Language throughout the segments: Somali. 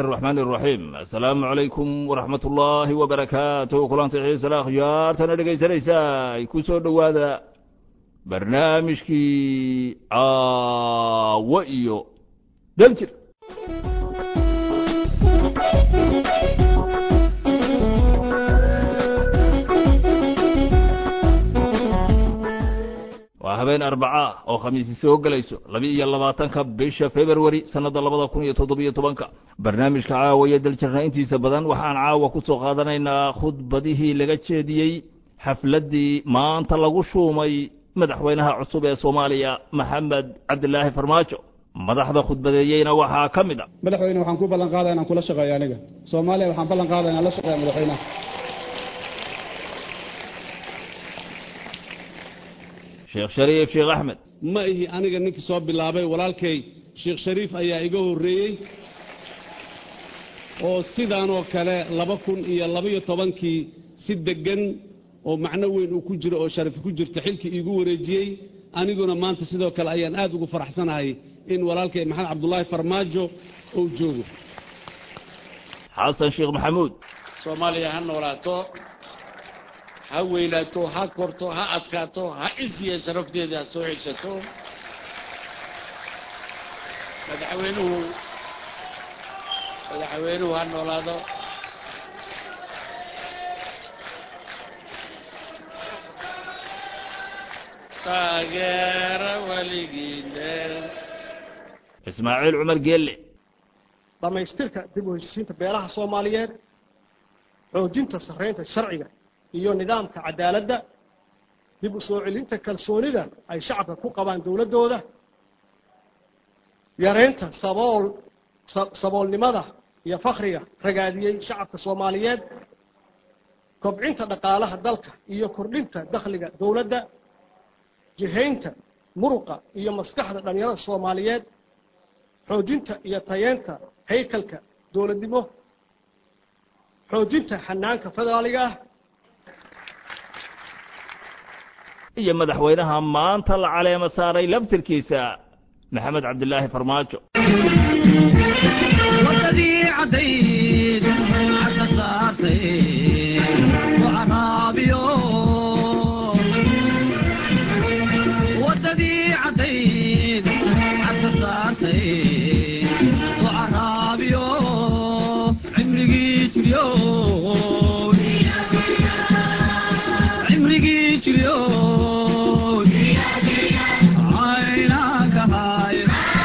الرحمن الرحيم السلام عليكم ورحمة الله وبركاته كلانت xiisa la akhyaartana dhegaysanaysaa ku soo dhowaada barnaamijkii caawo iyo daljir waa habeen arbaca oo khamiisi soo gelayso laba iyo labaatanka bisha februari sannadda labada kun iyo toddobiyo tobanka barnaamijka caawa iyo daljirna intiisa badan waxaan caawa ku soo qaadanaynaa khudbadihii laga jeediyey xafladdii maanta lagu shuumay madaxweynaha cusub ee soomaaliya maxamed cabdilaahi farmaajo madaxda khudbadeeyeyna waxaa ka mid a madaxweyne waxaan ku ballan qaadaya inaan kula shaqeeyo aniga soomaaliya waxaan ballan qaadaya inaan la shaqeeya madaxweynaha sheekh shariif sheekh axmed ma ihi aniga ninkii soo bilaabay walaalkay sheekh shariif ayaa iga horreeyey oo sidaanoo kale laba kun iyo labaiyo tobankii si deggan oo macno weyn uu ku jiro oo sharaf ku jirto xilkii iigu wareejiyey aniguna maanta sidoo kale ayaan aad ugu faraxsanahay in walaalkay maxamed cabdulaahi farmaajo uu joogo xasan sheekh maxamuud soomaaliya ha noolaato ha weylaato ha korto ha adkaato ha isiya sharafteeda ha soo xigsato madaxweynuhu madaxweynuhu ha noolaado taageera weligiine ismaaciil cumar geelle dhammaystirka dib u heshisiinta beelaha soomaaliyeed xoojinta sarreynta sharciga iyo nidaamka cadaaladda dib u soo celinta kalsoonida ay shacabka ku qabaan dowladdooda yareynta sabool saboolnimada iyo fakriga ragaadiyey shacabka soomaaliyeed kobcinta dhaqaalaha dalka iyo kordhinta dakhliga dowladda jihaynta muruqa iyo maskaxda dhallinyarada soomaaliyeed xoojinta iyo tayeenta haykalka dowladnimo xoojinta xanaanka federaaliga ah iyo madaxweynaha maanta la caleemo saaray laftirkiisa maxamed cabdilaahi farmaajo wadadii cadayd cagka saartay wacanaabiyo wadadii cadayd cagka saartay wacanaabiyo cimrigii jiryo cimrigii jiryo caynanka haay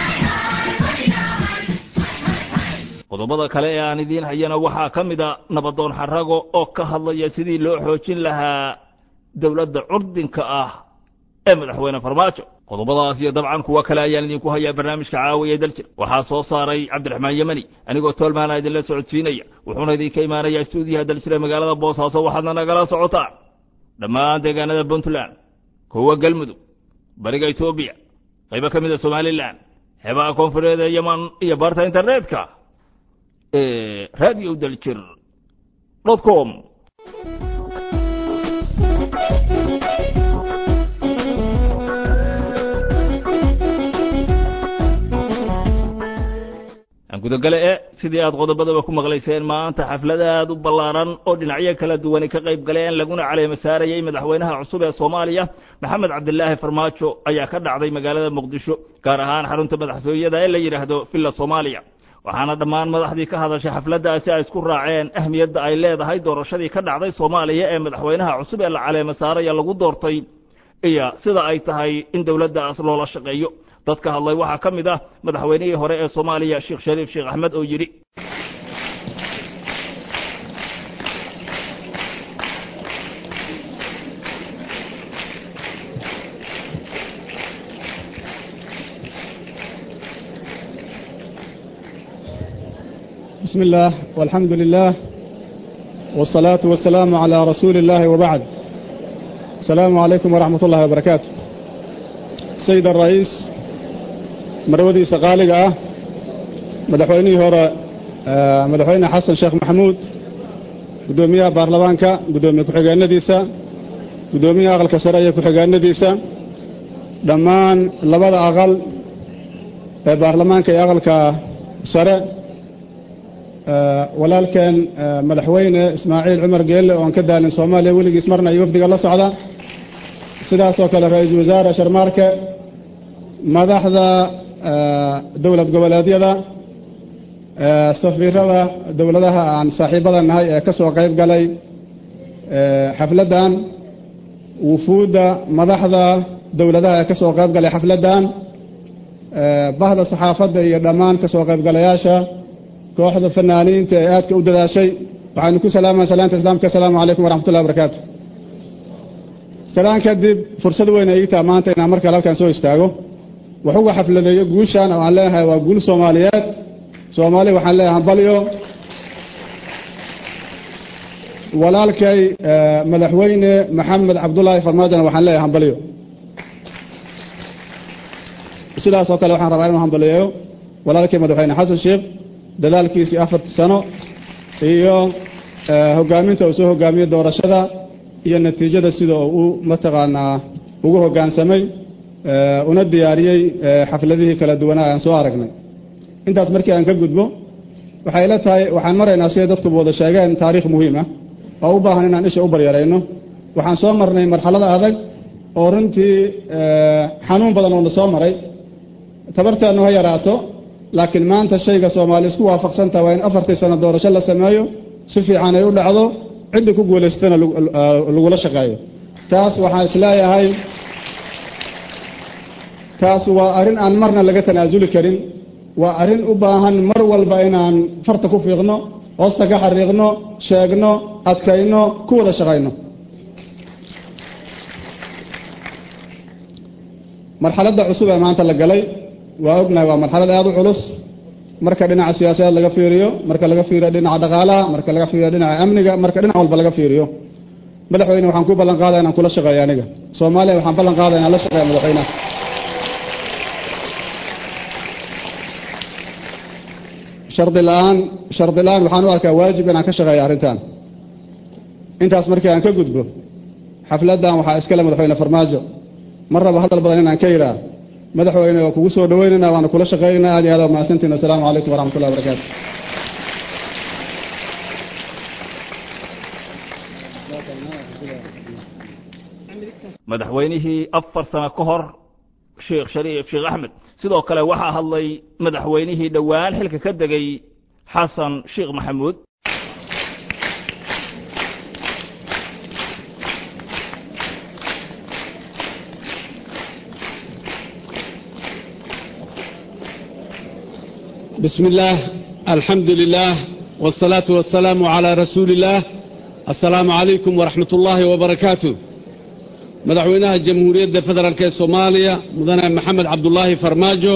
qodobada kale ee aan idiin hayana waxaa ka mid a nabadoon xarago oo ka hadlaya sidii loo xoojin lahaa dowladda curdinka ah ee madaxweyne farmaajo qodobadaas iyo dabcan kuwa kale ayaan idinku hayaa barnaamijka caawiya daljir waxaa soo saaray cabdiraxmaan yemani anigoo toolmaana idinla socodsiinaya wuxuuna idinka imaanayaa stuudiyaha daljir ee magaalada boosaaso waxaadna nagala socotaa dhammaan deegaanada puntland kuwa galmudug bariga etoobiya qaybo ka mid a somalilan xeebaha koonfureed ee yeman iyo barta internetka ee radio daljir dot com gudogale e sidii aad qodobadaba ku maqlayseen maanta xaflad aad u ballaaran oo dhinacyo kala duwani ka qayb galeen laguna caleemo saarayey madaxweynaha cusub ee soomaaliya maxamed cabdilaahi farmaajo ayaa ka dhacday magaalada muqdisho gaar ahaan xarunta madaxtooyada ee la yidhaahdo villa soomaaliya waxaana dhammaan madaxdii ka hadashay xafladdaasi ay isku raaceen ahmiyadda ay leedahay doorashadii ka dhacday soomaaliya ee madaxweynaha cusub ee la caleemo saaraya lagu doortay iyo sida ay tahay in dowladdaas loola shaqeeyo dadka hadlay waxaa ka mid ah madaxweynihii hore ee soomaaliya sheekh shariif sheekh axmed oo yidhi بسم الله والحمد لله والصلاة والسلام على رسول الله وبعد السلام عليكم ورحمة الله وبركاته سيد الرئيس مرودي سقالقة مدحويني هورا مدحويني حسن شيخ محمود قدوميها بارلمانكا قدومي كحقان نديسا قدوميها أغل كسرية كحقان نديسا دمان لبدا أغل بارلمانكا أغل كسرية walaalkeen madaxweyne ismaaciil cumar geelle oon ka daalin soomaaliya weligiis marna iyo wafdiga la socda sidaasoo kale ra-iisul wasaare sharmaarke madaxda dowlad goboleedyada safiirada dowladaha aan saaxiibada nahay ee ka soo qayb galay xafladdan wufuudda madaxda dowladaha ee ka soo qayb galay xafladdan bahda saxaafadda iyo dhammaan ka soo qaybgalayaasha kooxda fanaaniinta ee aadka u dadaashay waxaynu ku salaamaa salaanta islaamka asalaamu calaykum waraxmatullahi wabarakaatu salaan kadib fursad weyn ay ii taha maanta inaan markale halkan soo istaago wax uga xafladeeyo guushan oo aan leenahay waa guul soomaaliyeed soomaali waxaan leeyahay hambalyo walaalkay madaxweyne maxamed cabdullaahi farmaajona waxaan leeyahay hambalyo sidaasoo kale waxaan rabaa inuu hambaliyeeyo walaalkii madaxweyne xasan sheekh dadaalkiisii afartii sano iyo hogaaminta uu soo hogaamiyey doorashada iyo natiijada sida uu mataqaanaa ugu hoggaansamay una diyaariyey xafladihii kala duwanaa aan soo aragnay intaas markii aan ka gudbo waxay ila tahay waxaan maraynaa siday dadkuba wada sheegeen taariikh muhiim ah oo u baahan inaan isha u baryarayno waxaan soo marnay marxalada adag oo runtii xanuun badan oo na soo maray tabarteednu ha yaraato laakiin maanta shayga soomaali isku waafaqsantaha waa in afartii sano doorasho la sameeyo si fiican ay u dhacdo ciddii ku guulaystana lagula shaqeeyo taas waxaan isleeyahay taas waa arrin aan marna laga tanaasuli karin waa arrin u baahan mar walba inaan farta ku fiiqno hoosta ka xariiqno sheegno adkayno ku wada shaqayno marxaladda cusub ee maanta la galay waa ognahay waa marxalad aada u culus marka dhinaca siyaasadeed laga fiiriyo marka laga fiiriyo dhinaca dhaqaalaha marka laga fiiriyo dhinaca amniga marka dhinac walba laga fiiriyo madaxweyne waxaan ku ballan qaadaya inaan kula shaqeeyo aniga soomaaliya waxaan ballan qaadaya inaan la shaqeeya madaxweynaha shardi la-aan shardi la-aan waxaan u arkaa waajib inaan ka shaqeeyo arrintan intaas markii aan ka gudbo xafladdan waxaa iskale madaxweyne farmaajo mar raba hadal badan inaan ka yidhaah madaxweyne waa kugu soo dhaweynayna waana kula shaqeynaa aad iyo aad mahadsantiin assalaamu calaykum waraxmatullahi wabarakaatu madaxweynihii afar sano ka hor sheekh shariif sheekh axmed sidoo kale waxaa hadlay madaxweynihii dhowaan xilka ka degay xasan sheekh maxamuud بسم الله الحمد لله والصلاة والسلام على رسول الله السلام عليكم ورحمة الله وبركاته مدعوينها الجمهورية فدرالك الصومالية مدنى محمد عبد الله فرماجو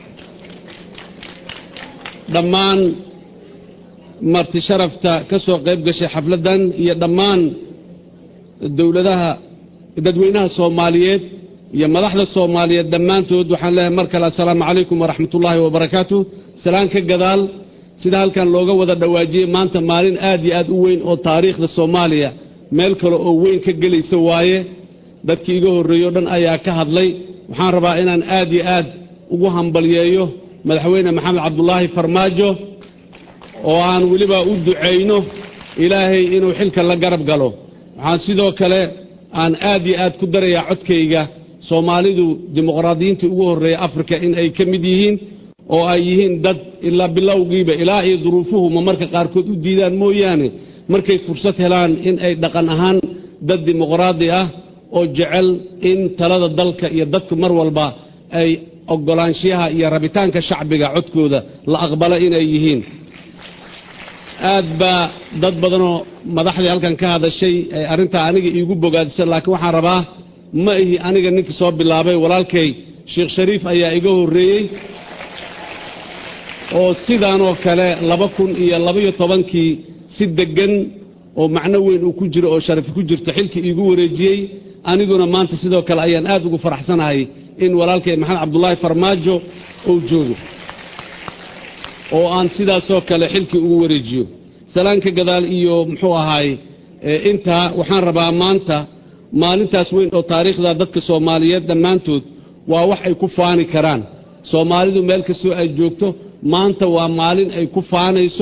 دمان مرتي شرفتا كسو قيب قشي حفلدا هي دمان الدولة ددوينها الصوماليات هي مدحدة الصومالية دمان تود وحان لها مركز السلام عليكم ورحمة الله وبركاته سلام كقدال sida halkan looga wada dhawaajiyey maanta maalin aad iyo aad u weyn oo taariikhda soomaaliya meel kale oo weyn ka gelaysa waaye dadkii iga horreeyo o dhan ayaa ka hadlay waxaan rabaa inaan aad iyo aad ugu hambalyeeyo madaxweyne maxamed cabdulaahi farmaajo oo aan weliba u ducayno ilaahay inuu xilka la garab galo waxaan sidoo kale aan aad iyo aad ku darayaa codkayga soomaalidu dimuqraadiyiintii ugu horreeya afrika in ay ka mid yihiin oo ay yihiin dad ilaa bilowgiiba ilaa iyo duruufuhu ma marka qaarkood u diidaan mooyaane markay fursad helaan in ay dhaqan ahaan dad dimuqraadi ah oo jecel in talada dalka iyo dadku mar walba ay oggolaanshiyaha iyo rabitaanka shacbiga codkooda la aqbalo inay yihiin aad baa dad badanoo madaxdii halkan ka hadashay ay arrintaa aniga iigu bogaadisay laakiin waxaan rabaa ma ihi aniga ninkii soo bilaabay walaalkay sheekh shariif ayaa iga horreeyey oo sidaanoo kale laba kun iyo labaiyo tobankii si deggan oo macno weyn uu ku jiro oo sharaf ku jirto xilkii iigu wareejiyey aniguna maanta sidoo kale ayaan aad ugu faraxsanahay in walaalkay maxamed cabdulaahi farmaajo uu joogo oo aan sidaasoo kale xilkii ugu wareejiyo salaanka gadaal iyo muxuu ahaay intaa waxaan rabaa maanta maalintaas weyn oo taariikhda dadka soomaaliyeed dhammaantood waa wax ay ku faani karaan soomaalidu meel kastoo ay joogto maanta waa maalin ay ku faanayso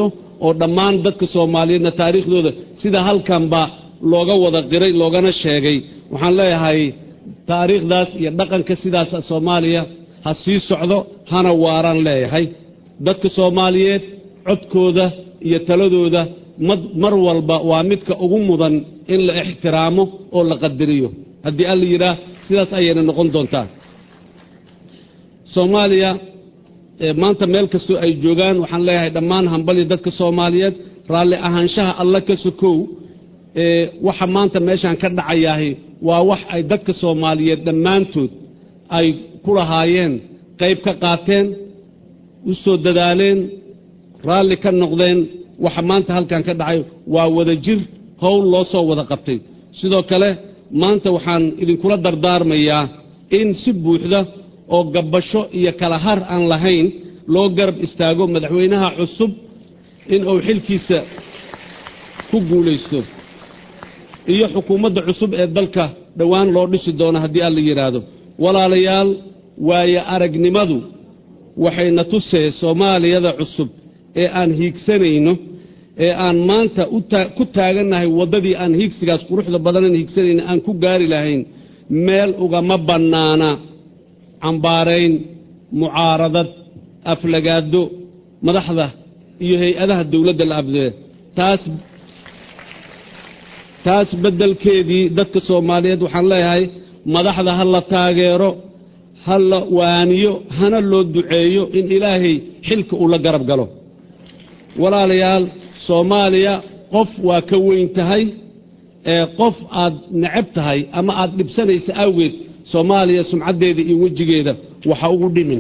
oo dhammaan dadka soomaaliyeedna taariikhdooda sida halkanba looga wada qiray loogana sheegay waxaan leeyahay taariikhdaas iyo dhaqanka sidaas soomaaliya ha sii socdo hana waaraan leeyahay dadka soomaaliyeed codkooda iyo taladooda mad- mar walba waa midka ugu mudan in la ixtiraamo oo la qadariyo haddii alla yidhaah sidaas ayayna noqon doontaa soomaaliya ee maanta meel kastoo ay joogaan waxaan leeyahay dhammaan hambalya dadka soomaaliyeed raalli ahaanshaha alla ka sokow ee waxa maanta meeshaan ka dhacayaahi waa wax ay dadka soomaaliyeed dhammaantood ay ku lahaayeen qayb ka qaateen u soo dadaaleen raalli ka noqdeen waxa maanta halkan ka dhacay waa wada jir howl loo soo wada qabtay sidoo kale maanta waxaan idinkula dardaarmayaa in si buuxda oo gabbasho iyo kala har aan lahayn loo garab istaago madaxweynaha cusub in uu xilkiisa ku guulaysto iyo xukuumadda cusub ee dalka dhowaan loo dhisi doono haddii alla yidhaahdo walaalayaal waaye aragnimadu waxayna tusee soomaaliyada cusub ee aan hiigsanayno ee aan maanta u taa- ku taagannahay waddadii aan hiigsigaas quruxda badanan hiigsanayno aan ku gaari lahayn meel ugama bannaana cambaarayn mucaaradad aflagaado madaxda iyo hay-adaha dowladda la abdee taas taas beddelkeedii dadka soomaaliyeed waxaan leeyahay madaxda ha la taageero ha la waaniyo hana loo duceeyo in ilaahay xilka uu la garab galo walaalayaal soomaaliya qof waa ka weyn tahay ee qof aad necab tahay ama aad dhibsanaysa awgeed soomaaliya sumcaddeeda iyo wejigeeda waxa ugu dhimin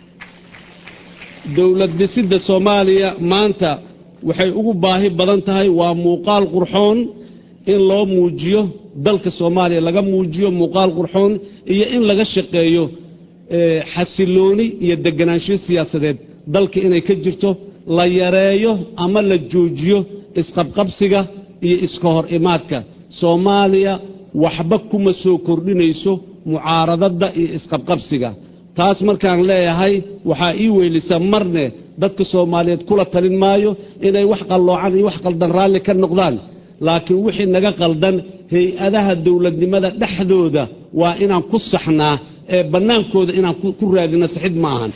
dowlad dhisidda soomaaliya maanta waxay ugu baahi badan tahay waa muuqaal qurxoon in loo muujiyo dalka soomaaliya laga muujiyo muuqaal qurxoon iyo in laga shaqeeyo ee, xasilooni iyo deganaansho siyaasadeed dalka inay ka jirto la yareeyo ama la joojiyo isqabqabsiga iyo iska hor imaadka soomaaliya waxba kuma soo kordhinayso mucaaradadda iyo isqabqabsiga taas markaan leeyahay waxaa ii weylisa marne dadka soomaaliyeed kula talin maayo inay wax qalloocan iyo wax qaldan raalli ka noqdaan laakiin wixii naga qaldan hay-adaha dowladnimada dhexdooda waa inaan ku saxnaa ee bannaankooda inaan ku ku raadino saxid ma ahan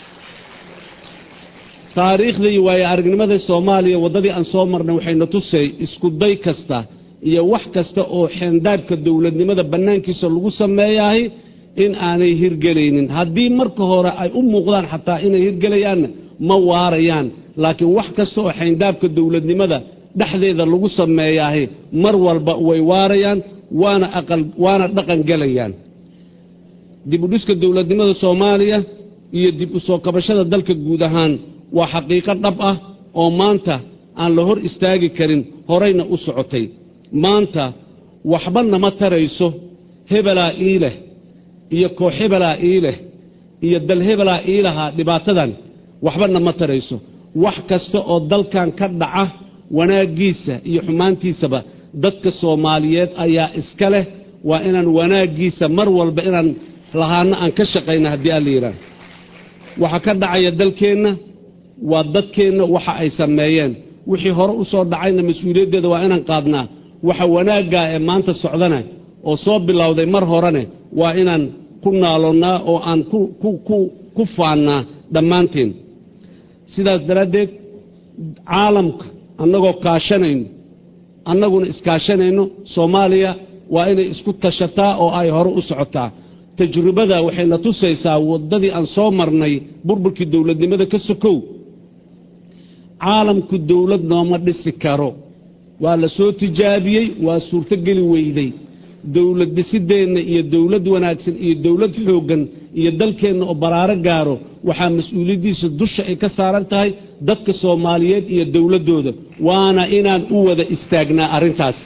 taariikhda iyo waayo aragnimada soomaaliya waddadii aan soo marnay waxayna tusay isku day kasta iyo wax kasta oo xeendaabka dowladnimada bannaankiisa lagu sameeyahay in aanay hirgelaynin haddii marka hore ay u muuqdaan xataa inay hirgelayaanna ma waarayaan laakiin wax kasta oo xeendaabka dowladnimada dhexdeeda lagu sameeyahay mar walba way waarayaan waana aqal waana dhaqan gelayaan dib u dhiska dowladnimada soomaaliya iyo dib u soo kabashada dalka guud ahaan waa xaqiiqo dhab ah oo maanta aan la hor istaagi karin horayna u socotay maanta waxba nama tarayso hebelaa ii leh iyo koox hebelaa ii leh iyo dal hebelaa ii lahaa dhibaatadan waxba nama tarayso wax kasta oo dalkan ka dhaca wanaaggiisa iyo xumaantiisaba dadka soomaaliyeed ayaa iska leh waa inaan wanaaggiisa mar walba inaan lahaano aan ka shaqayna haddii alla yidhaah waxa ka dhacaya dalkeenna waa dadkeenna waxa ay sameeyeen wixii hore u soo dhacayna mas-uuliyaddeeda waa inaan qaadnaa waxa wanaaggaa ee maanta socdana oo soo bilowday mar horene waa inaan ku naaloonnaa oo aan ku ku ku ku faannaa dhammaanteen sidaas daraaddeed caalamka annagoo kaashanayno annaguna iskaashanayno soomaaliya waa inay isku tashataa oo ay hore u socotaa tajribada waxayna tusaysaa waddadii aan soo marnay burburkii dowladnimada ka sokow caalamku dowlad nooma dhisi karo waa la soo tijaabiyey waa suurtogeli weyday dowlad dhisideenna iyo dowlad wanaagsan iyo dowlad xooggan iyo dalkeenna oo baraaro gaaro waxaa mas-uuliyaddiisa dusha ay ka saaran tahay dadka soomaaliyeed iyo dowladdooda waana inaan u wada istaagnaa arrintaas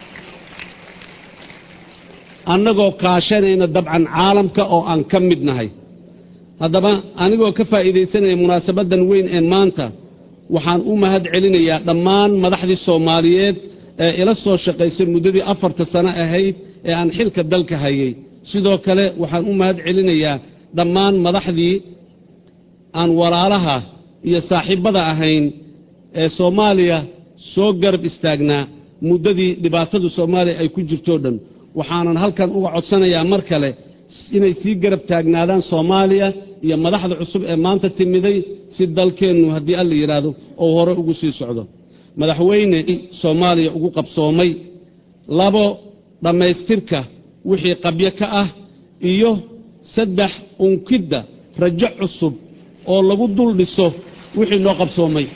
annagoo kaashanayna dabcan caalamka oo aan ka mid nahay haddaba anigoo ka faa'iidaysanaya munaasabaddan weyn ee maanta waxaan u mahad celinayaa dhammaan madaxdii soomaaliyeed ee ila soo shaqaysay muddadii afarta sano ahayd ee aan xilka dalka hayay sidoo kale waxaan u mahad celinayaa dhammaan madaxdii aan walaalaha iyo saaxiibbada ahayn ee soomaaliya soo garab istaagnaa muddadii dhibaatadu soomaaliya ay ku jirtoo dhan waxaanan halkan uga codsanayaa mar kale inay sii garab taagnaadaan soomaaliya iyo madaxda cusub ee maanta timiday si dalkeennu haddii alla yidhaahdo oo hore ugu sii socdo madaxweyne soomaaliya ugu qabsoomay labo dhammaystirka wixii qabyo ka ah iyo saddex unkidda rajo cusub oo lagu dul dhiso wixii noo qabsoomay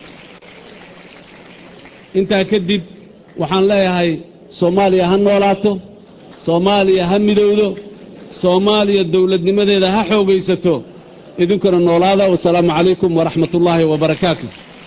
intaa kadib waxaan leeyahay soomaaliya ha noolaato soomaaliya ha midowdo soomaaliya dowladnimadeeda ha xoogaysato idinkuna noolaada wasalaamu calaykum waraxmat ullaahi wabarakaatu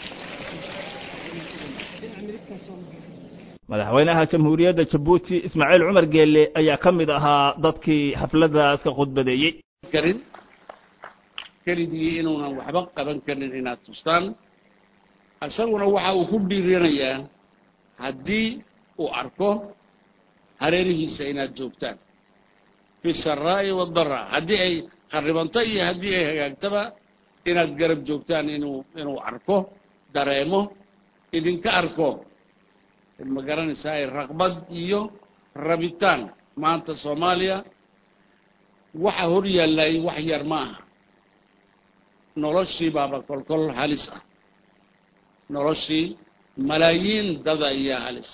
madaxweynaha jamhuuriyadda jabuuti ismaaciil cumar geelle ayaa ka mid ahaa dadkii xafladdaas ka khudbadeeyey karin keligii inuunan waxba qaban karin inaad tustaan isaguna waxa uu ku dhiiranayaa haddii uu arko hareerihiisa inaad joogtaan fi saraa'i wadara haddii ay kharibanto iyo haddii ay hagaagtaba inaad garab joogtaan inuu inuu arko dareemo idinka arko ma garanaysaa raqbad iyo rabitaan maanta soomaaliya waxa hor yaallay wax yar ma aha noloshii baaba kolkol halis ah noloshii malaayiin dada ayaa halis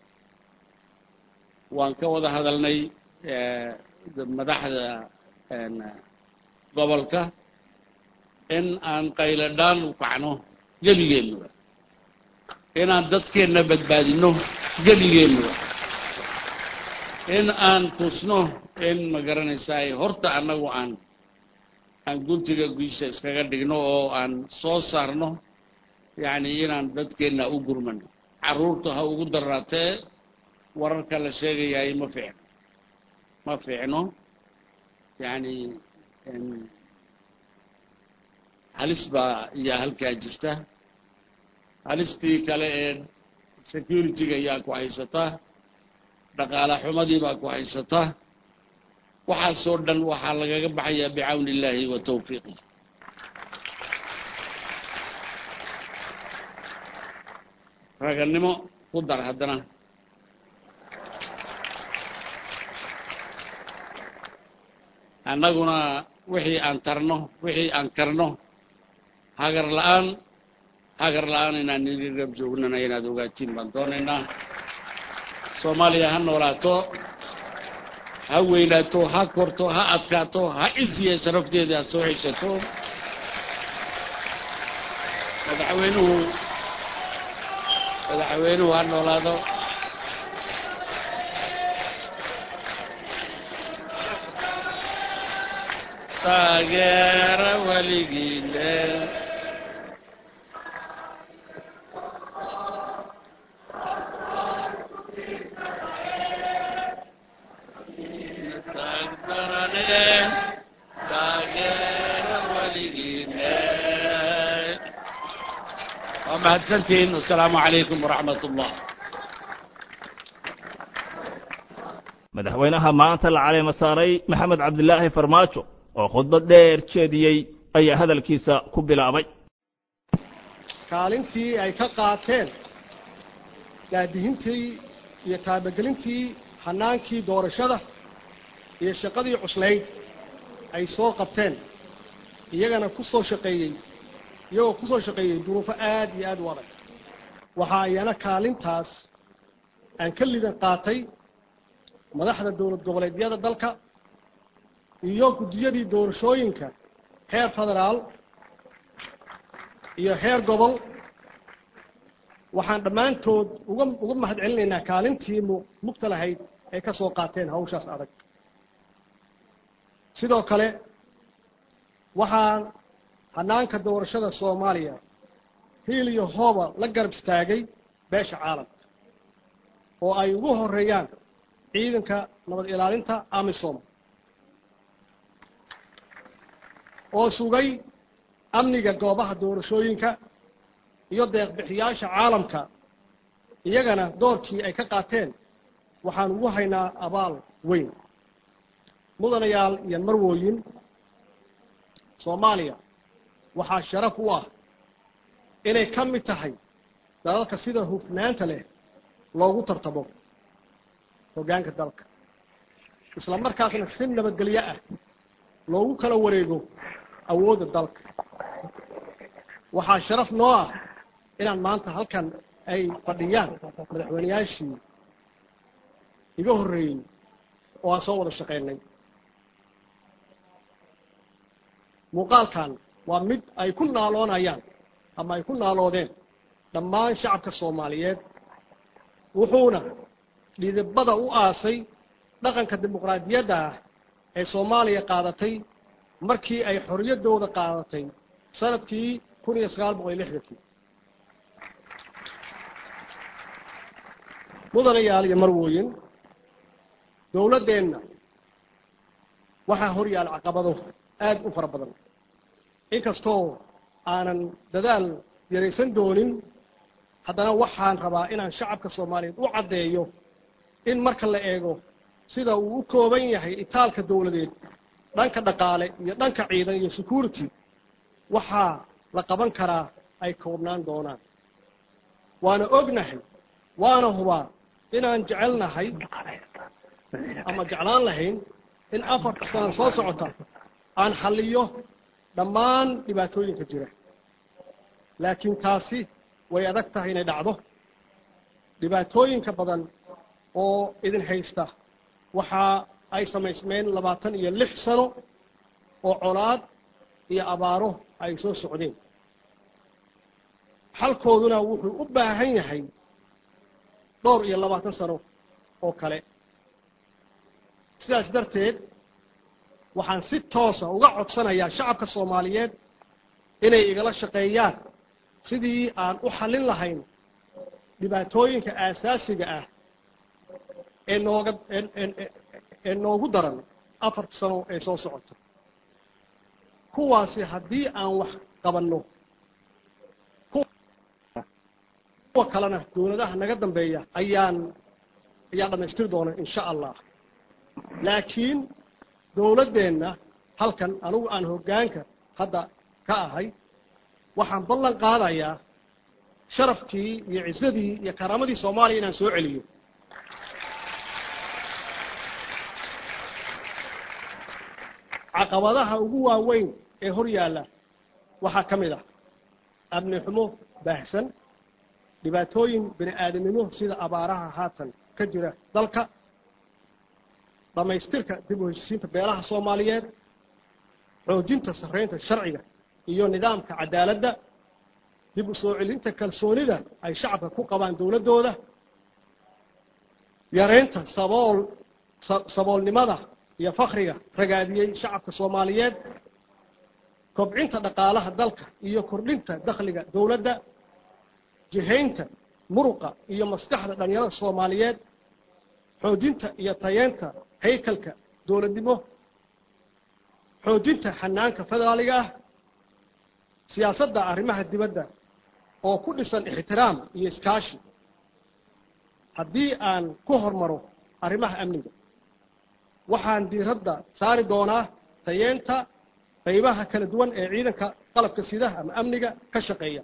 waan ka wada hadalnay madaxda gobolka in aan qayladhaan u kacno geligeennuba inaan dadkeenna badbaadino geligeennuba in aan tusno in ma garanaysaay horta annagu aan aan guntiga guisha iskaga dhigno oo aan soo saarno yacni inaan dadkeenna u gurmano carruurta ha ugu daraatee wararka la sheegayaay ma fiicno ma fiicno yacni halis baa iyaa halkaa jirta halistii kale ee security-ga ayaa ku haysataa dhaqaale xumadii baa ku haysataa waxaasoo dhan waxaa lagaga baxayaa bicawni illaahi wa tawfiiqih ragannimo ku dar haddana annaguna wixii aan tarno wixii aan karno hagar la-aan hagar la-aan inaan idin rab joognana inaad ogaatiin baan doonaynaa soomaaliya ha noolaato ha weynaato ha korto ha adkaato ha cisiya sharafteeda ha soo ceshato madaxweynuhu madaxweynuhu ha noolaado taageera weligiile taagdarane taageera weligiile waa mahadsantihiin wasalaamu calaykum waraxmat ullah madaxweynaha maanta la caleema saaray maxamed cabdilaahi farmaajo oo khudbad dheer jeediyey ayaa hadalkiisa ku bilaabay kaalintii ay ka qaateen daadihintii iyo taabagelintii hanaankii doorashada iyo shaqadii cuslayd ay soo qabteen iyagana ku soo shaqeeyey iyagoo ku soo shaqeeyey duruufo aad iyo aad u adag waxa ayana kaalintaas aan ka lidan qaatay madaxda dowlad goboleedyada dalka iyo guddiyadii doorashooyinka heer federaal iyo heer gobol waxaan dhammaantood uga uga mahad celinaynaa kaalintii mu mugta lahayd ay ka soo qaateen hawshaas adag sidoo kale waxaan hanaanka doorashada soomaaliya hiil iyo hooba la garab istaagay beesha caalamka oo ay ugu horeeyaan ciidanka nabad ilaalinta amisom oo sugay amniga goobaha doorashooyinka iyo deeqbixiyaasha caalamka iyagana doorkii ay ka qaateen waxaan ugu haynaa abaal weyn mudanayaal iyo marwooyin soomaaliya waxaa sharaf u ah inay ka mid tahay dalalka sida hufnaanta leh loogu tartamo hoggaanka dalka isla markaasna si nabadgelyo ah loogu kala wareego awoodda dalka waxaa sharaf noo ah inaan maanta halkan ay fadhiyaan madaxweyneyaashii iga horreeyey oo aan soo wada shaqaynay muuqaalkan waa mid ay ku naaloonayaan ama ay ku naaloodeen dhammaan shacabka soomaaliyeed wuxuuna dhidibada u aasay dhaqanka dimuqraadiyadda ah ee soomaaliya qaadatay markii ay xorriyaddooda qaadatay sanadkii kun iyo sagaal boqol iyo lixdankii mudanayaal iyo marwooyin dowladdeenna waxaa hor yaal caqabado aada u fara badan inkastoo aanan dadaal yaraysan doonin haddana waxaan rabaa inaan shacabka soomaaliyeed u caddeeyo in marka la eego sida uu u kooban yahay itaalka dowladeed dhanka dhaqaale iyo dhanka ciidan iyo security waxaa la qaban karaa ay koobnaan doonaan waana ognahay waana hubaa inaan jecelnahay ama jeclaan lahayn in afarta sana soo socota aan xalliyo dhammaan dhibaatooyinka jira laakiin taasi way adag tahay inay dhacdo dhibaatooyinka badan oo idin haysta waxa ay samaysmeen labaatan iyo lix sano oo colaad iyo abaaro ay soo socdeen xalkooduna wuxuu u baahan yahay dhowr iyo labaatan sano oo kale sidaas darteed waxaan si toosa uga codsanayaa shacabka soomaaliyeed inay igala shaqeeyaan sidii aan u xallin lahayn dhibaatooyinka aasaasiga ah ee nooga ee noogu daran afarta sano ee soo socota kuwaasi haddii aan wax qabanno kuwa kalena dowladaha naga dambeeya ayaan ayaa dhamaystiri doona insha allah laakiin dowladdeenna halkan anigu aan hoggaanka hadda ka ahay waxaan ballan qaadayaa sharafkii iyo cisadii iyo karaamadii soomaaliya inaan soo celiyo caqabadaha ugu waaweyn ee hor yaalla waxaa ka mid ah amni xumo baahsan dhibaatooyin bini aadamnimo sida abaaraha haatan ka jira dalka dhammaystirka dib u heshisiinta beelaha soomaaliyeed xoojinta sarreynta sharciga iyo nidaamka cadaaladda dib u soo celinta kalsoonida ay shacabka ku qabaan dowladdooda yareynta sabool saboolnimada iyo fakriga ragaadiyey shacabka soomaaliyeed kobcinta dhaqaalaha dalka iyo kordhinta dakhliga dowladda jihaynta muruqa iyo maskaxda dhalinyarada soomaaliyeed xoojinta iyo tayeenta haykalka dowladnimo xoojinta xanaanka federaaliga ah siyaasadda arrimaha dibadda oo ku dhisan ixtiraam iyo iskaashi haddii aan ku hormaro arrimaha amniga waxaan diiradda saari doonaa tayeenta qaybaha kala duwan ee ciidanka qalabka sidaha ama amniga ka shaqeeya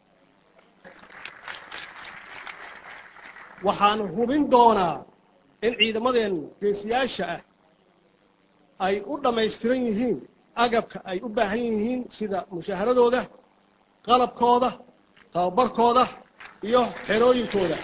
waxaan hubin doonaa in ciidamadeen geesiyaasha ah ay u dhammaystiran yihiin agabka ay u baahan yihiin sida mushaaharadooda qalabkooda tababarkooda iyo xerooyinkooda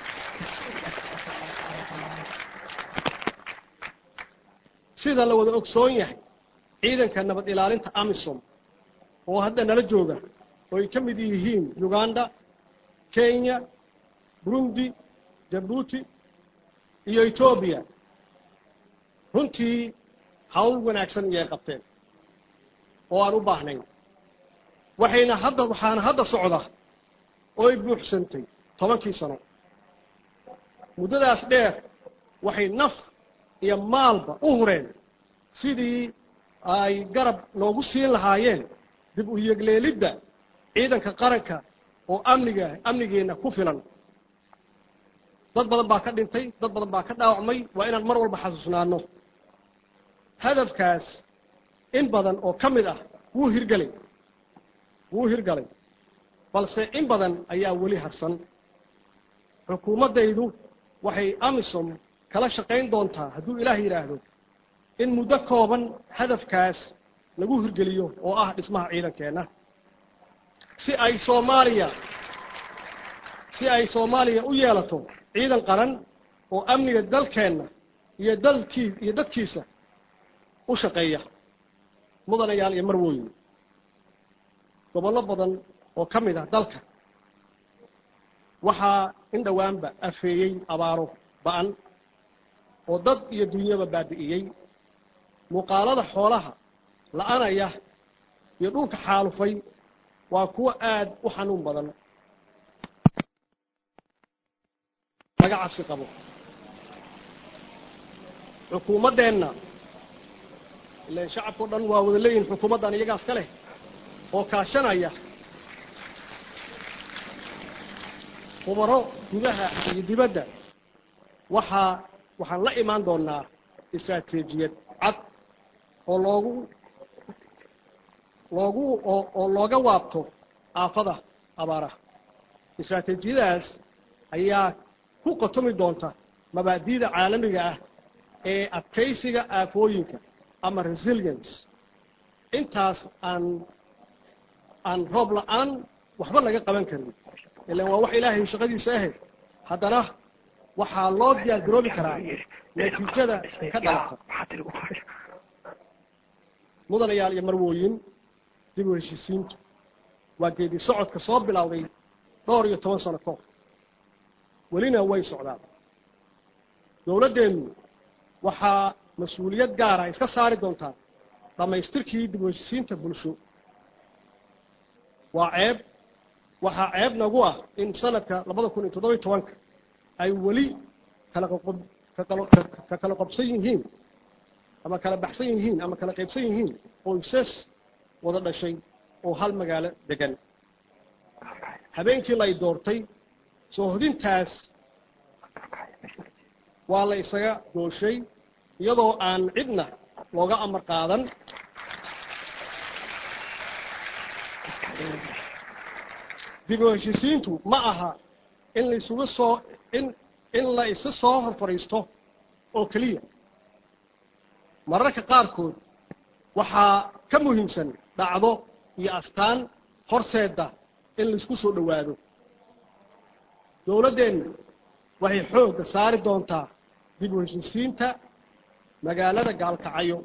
sida la wada ogsoon yahay ciidanka nabad ilaalinta amisom oo hadda nala jooga oo ay ka mid yihiin uganda kenya burundi jabuuti iyo etoobiya runtii hawl wanaagsan iyay qabteen oo aan u baahnayn waxayna hadda waxaana hadda socda oo ay buuxsantay tobankii sano muddadaas dheer waxay naf iyo maalba u hureen sidii ay garab noogu siin lahaayeen dib u yegleelidda ciidanka qaranka oo amniga amnigeenna ku filan dad badan baa ka dhintay dad badan baa ka dhaawacmay waa inaan mar walba xasuusnaano hadafkaas in badan oo ka mid ah wuu hirgelay wuu hirgalay balse in badan ayaa weli harsan xukuumaddaydu waxay amisom kala shaqayn doontaa hadduu ilaah yidhaahdo in muddo kooban hadafkaas lagu hirgeliyo oo ah dhismaha ciidankeenna si ay soomaaliya si ay soomaaliya u yeelato ciidan qaran oo amniga dalkeenna iyo dalkii iyo dadkiisa u shaqeeya mudanayaal iyo marwooyin gobollo badan oo ka mid ah dalka waxaa in dhowaanba afeeyey abaaro ba-an oo dad iyo dunyaba baabi'iyey muuqaalada xoolaha la-anaya iyo dhulka xaalufay waa kuwo aad u xanuun badan laga cabsi qabo xukuumaddeenna ilan shacabkao dhan waa wada leeyihin xukuumaddan iyagaas ka leh oo kaashanaya khubaro gudaha iyo dibadda waxaa waxaan la imaan doonaa istaraatiijiyad cad oo loogu loogu oo oo looga waabto aafada abaaraha istaraatiijiyadaas ayaa ku qotomi doonta mabaadi'da caalamiga ah ee adkaysiga aafooyinka ama resilience intaas aan aan roob la-aan waxba laga qaban karin ilan waa wax ilaahay shaqadiisa ahayd haddana waxaa loo diyaar garoobi karaa natiijada ka dhalata mudanayaal iyo marwooyin dib u heshiisiintu waa geedi socodka soo bilowday dhowr iyo toban sano kahor welina way socdaan dowladdeennu waxaa mas-uuliyad gaara iska saari doontaa dhammaystirkii dib u heshiisiinta bulsho waa ceeb waxaa ceeb nagu ah in sanadka labada kun iyo toddoba iyo tobanka ay weli kala qoqob kakalo ka kala qobsan yihiin ama kala baxsan yihiin ama kala qaybsan yihiin qoysas wada dhashay oo hal magaalo degan habeenkii lay doortay soo hodintaas waa la isaga gooshay iyadoo aan cidna looga amar qaadan dib u heshiisiintu ma aha in la isugu soo in in la isa soo hor fadhiisto oo keliya mararka qaarkood waxaa ka muhiimsan dhacdo iyo astaan horseeda in laisku soo dhowaado dowladdeennu waxay xoogga saari doontaa dib u heshiisiinta magaalada gaalkacyo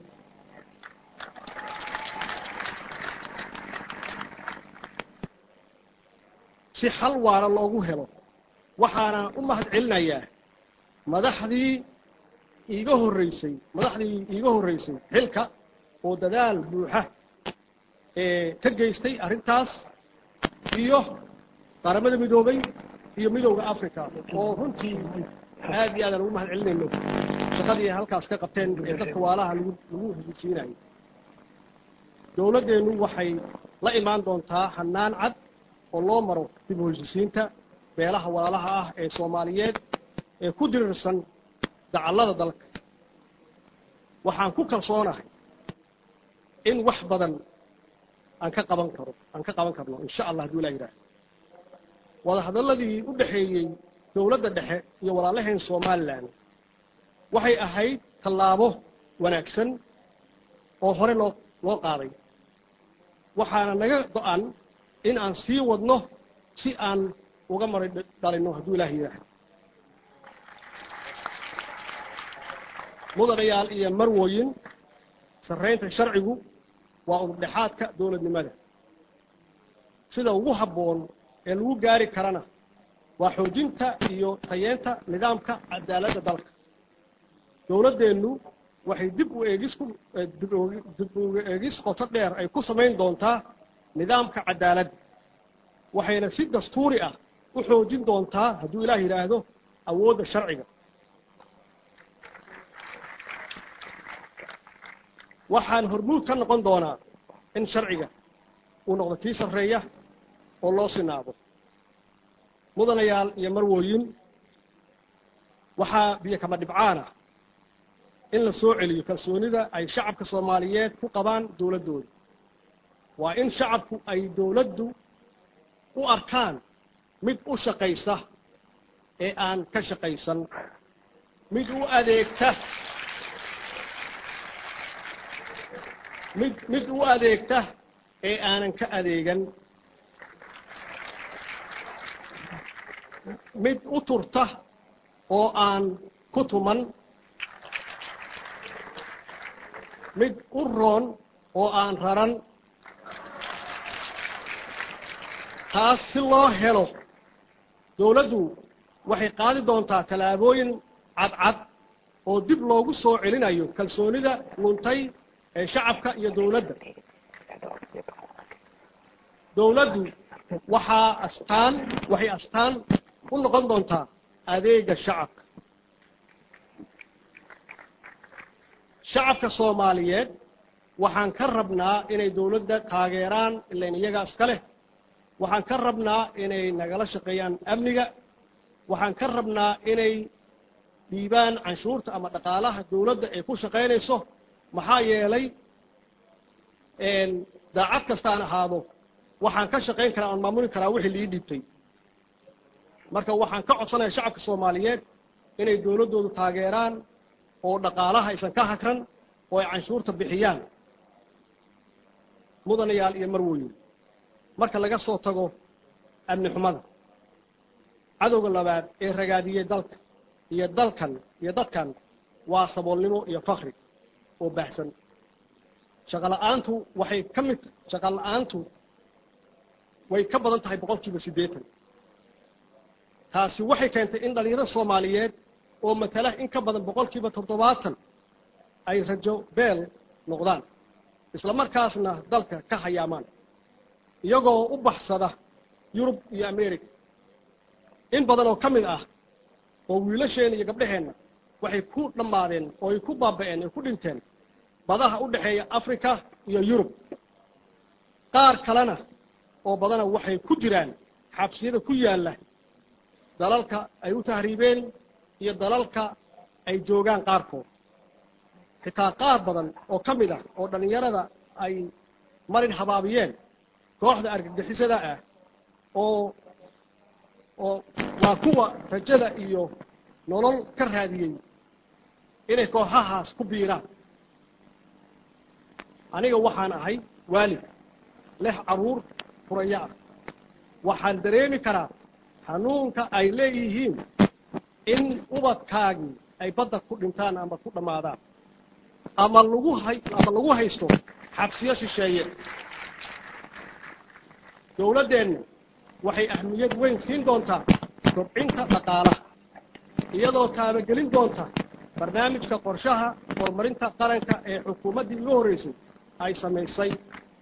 si xal waara loogu helo waxaana u mahad celinayaa madaxdii iiga horreysay madaxdii iiga horreysay xilka oo dadaal buuxa ee ka geystay arrintaas iyo qaramada midoobay iyo midowda africa oo runtii aad iyo aadaan ugu mahad celinayno shaqadii halkaas ka qabteen ee dadka waalaha lagu lagu heshiisiinayo dowladdeennu waxay la imaan doontaa hanaan cad oo loo maro dib u heshiisiinta beelaha walaalaha ah ee soomaaliyeed ee ku dirirsan dacallada dalka waxaan ku kalsoonahay in wax badan aan ka qaban karo aan ka qaban karno insha allah hadduu ilaa yidhaah wada hadalladii u dhexeeyey dowladda dhexe iyo walaalaheen somalilan waxay ahayd tallaabo wanaagsan oo hore loo loo qaaday waxaana naga go-an in aan sii wadno si aan uga maray dhalino hadduu ilaah yidhaah mudanayaal iyo marwooyin sarraynta sharcigu waa udurdhexaadka dowladnimada sida ugu habboon ee lagu gaari karana waa xoojinta iyo tayeenta nidaamka cadaaladda dalka dowladdeennu waxay dib u eegis ku dib u eegis qoto dheer ay ku samayn doontaa nidaamka cadaaladda waxayna si dastuuri ah u xoojin doontaa hadduu ilaah yidhaahdo awoodda sharciga waxaan hormuud ka noqon doonaa in sharciga uu noqdo kii sarreeya oo loo sinaado mudanayaal iyo marwooyin waxaa biyo kama dhibcaana in la soo celiyo kalsoonida ay shacabka soomaaliyeed ku qabaan dowladdooda waa in shacabku ay dowladdu u arkaan mid u shaqaysa ee aan ka shaqaysan mid u adeegta mid mid u adeegta ee aanan ka adeegan mid u turta oo aan ku tuman mid u roon oo aan raran taas si loo helo dawladdu waxay qaadi doontaa tallaabooyin cadcad oo dib loogu soo celinayo kalsoonida luntay ee shacabka iyo dawladda dawladdu waxaa astaan waxay astaan u noqon doontaa adeega shacabka shacabka soomaaliyeed waxaan ka rabnaa inay dawladda taageeraan ilain iyagaa iska leh waxaan ka rabnaa inay nagala shaqeeyaan amniga waxaan ka rabnaa inay dhiibaan canshuurta ama dhaqaalaha dawladda ay ku shaqaynayso maxaa yeelay daacad kastaan ahaado waxaan ka shaqayn karaa oon maamuli karaa wixii lii dhiibtay marka waxaan ka codsanaya shacabka soomaaliyeed inay dawladdoodu taageeraan oo dhaqaalaha aysan ka hakran oo ay canshuurta bixiyaan mudanayaal iyo marwoyin marka laga soo tago amni xumada cadowga labaad ee ragaadiyey dalka iyo dalkan iyo dadkan waa saboolnimo iyo fakri oo baahsan shaqo la-aantu waxay ka mid shaqo la-aantu way ka badan tahay boqol kiiba siddeetan taasi waxay keentay in dhalinyarada soomaaliyeed oo matala in ka badan boqol kiiba toddobaatan ay rajo beel noqdaan isla markaasna dalka ka hayaamaan iyagoo u baxsada yurub iyo america in badan oo ka mid ah oo wiilasheenna iyo gabdhaheenna waxay ku dhammaadeen oo ay ku baaba'een ay ku dhinteen badaha u dhexeeya africa iyo yurub qaar kalena oo badana waxay ku jiraan xabsiyada ku yaalla dalalka ay u tahriibeen iyo dalalka ay joogaan qaarkood xitaa qaar badan oo ka mid ah oo dhallinyarada ay marin habaabiyeen kooxda argagixisada ah oo oo waa kuwa rajada iyo nolol ka raadiyey inay kooxahaas ku biiraan aniga waxaan ahay waalid leh carruur furaya ah waxaan dareemi karaa hanuunka ay leeyihiin in ubadkaagii ay badda ku dhintaan ama ku dhammaadaan ama lagu hay ama lagu haysto xabsiyo shisheeye dawladdeenna waxay ahmiyad weyn siin doontaa kobcinta dhaqaalaha iyadoo taabagelin doonta barnaamijka qorshaha horumarinta qaranka ee xukuumaddii ugu horreysay ay samaysay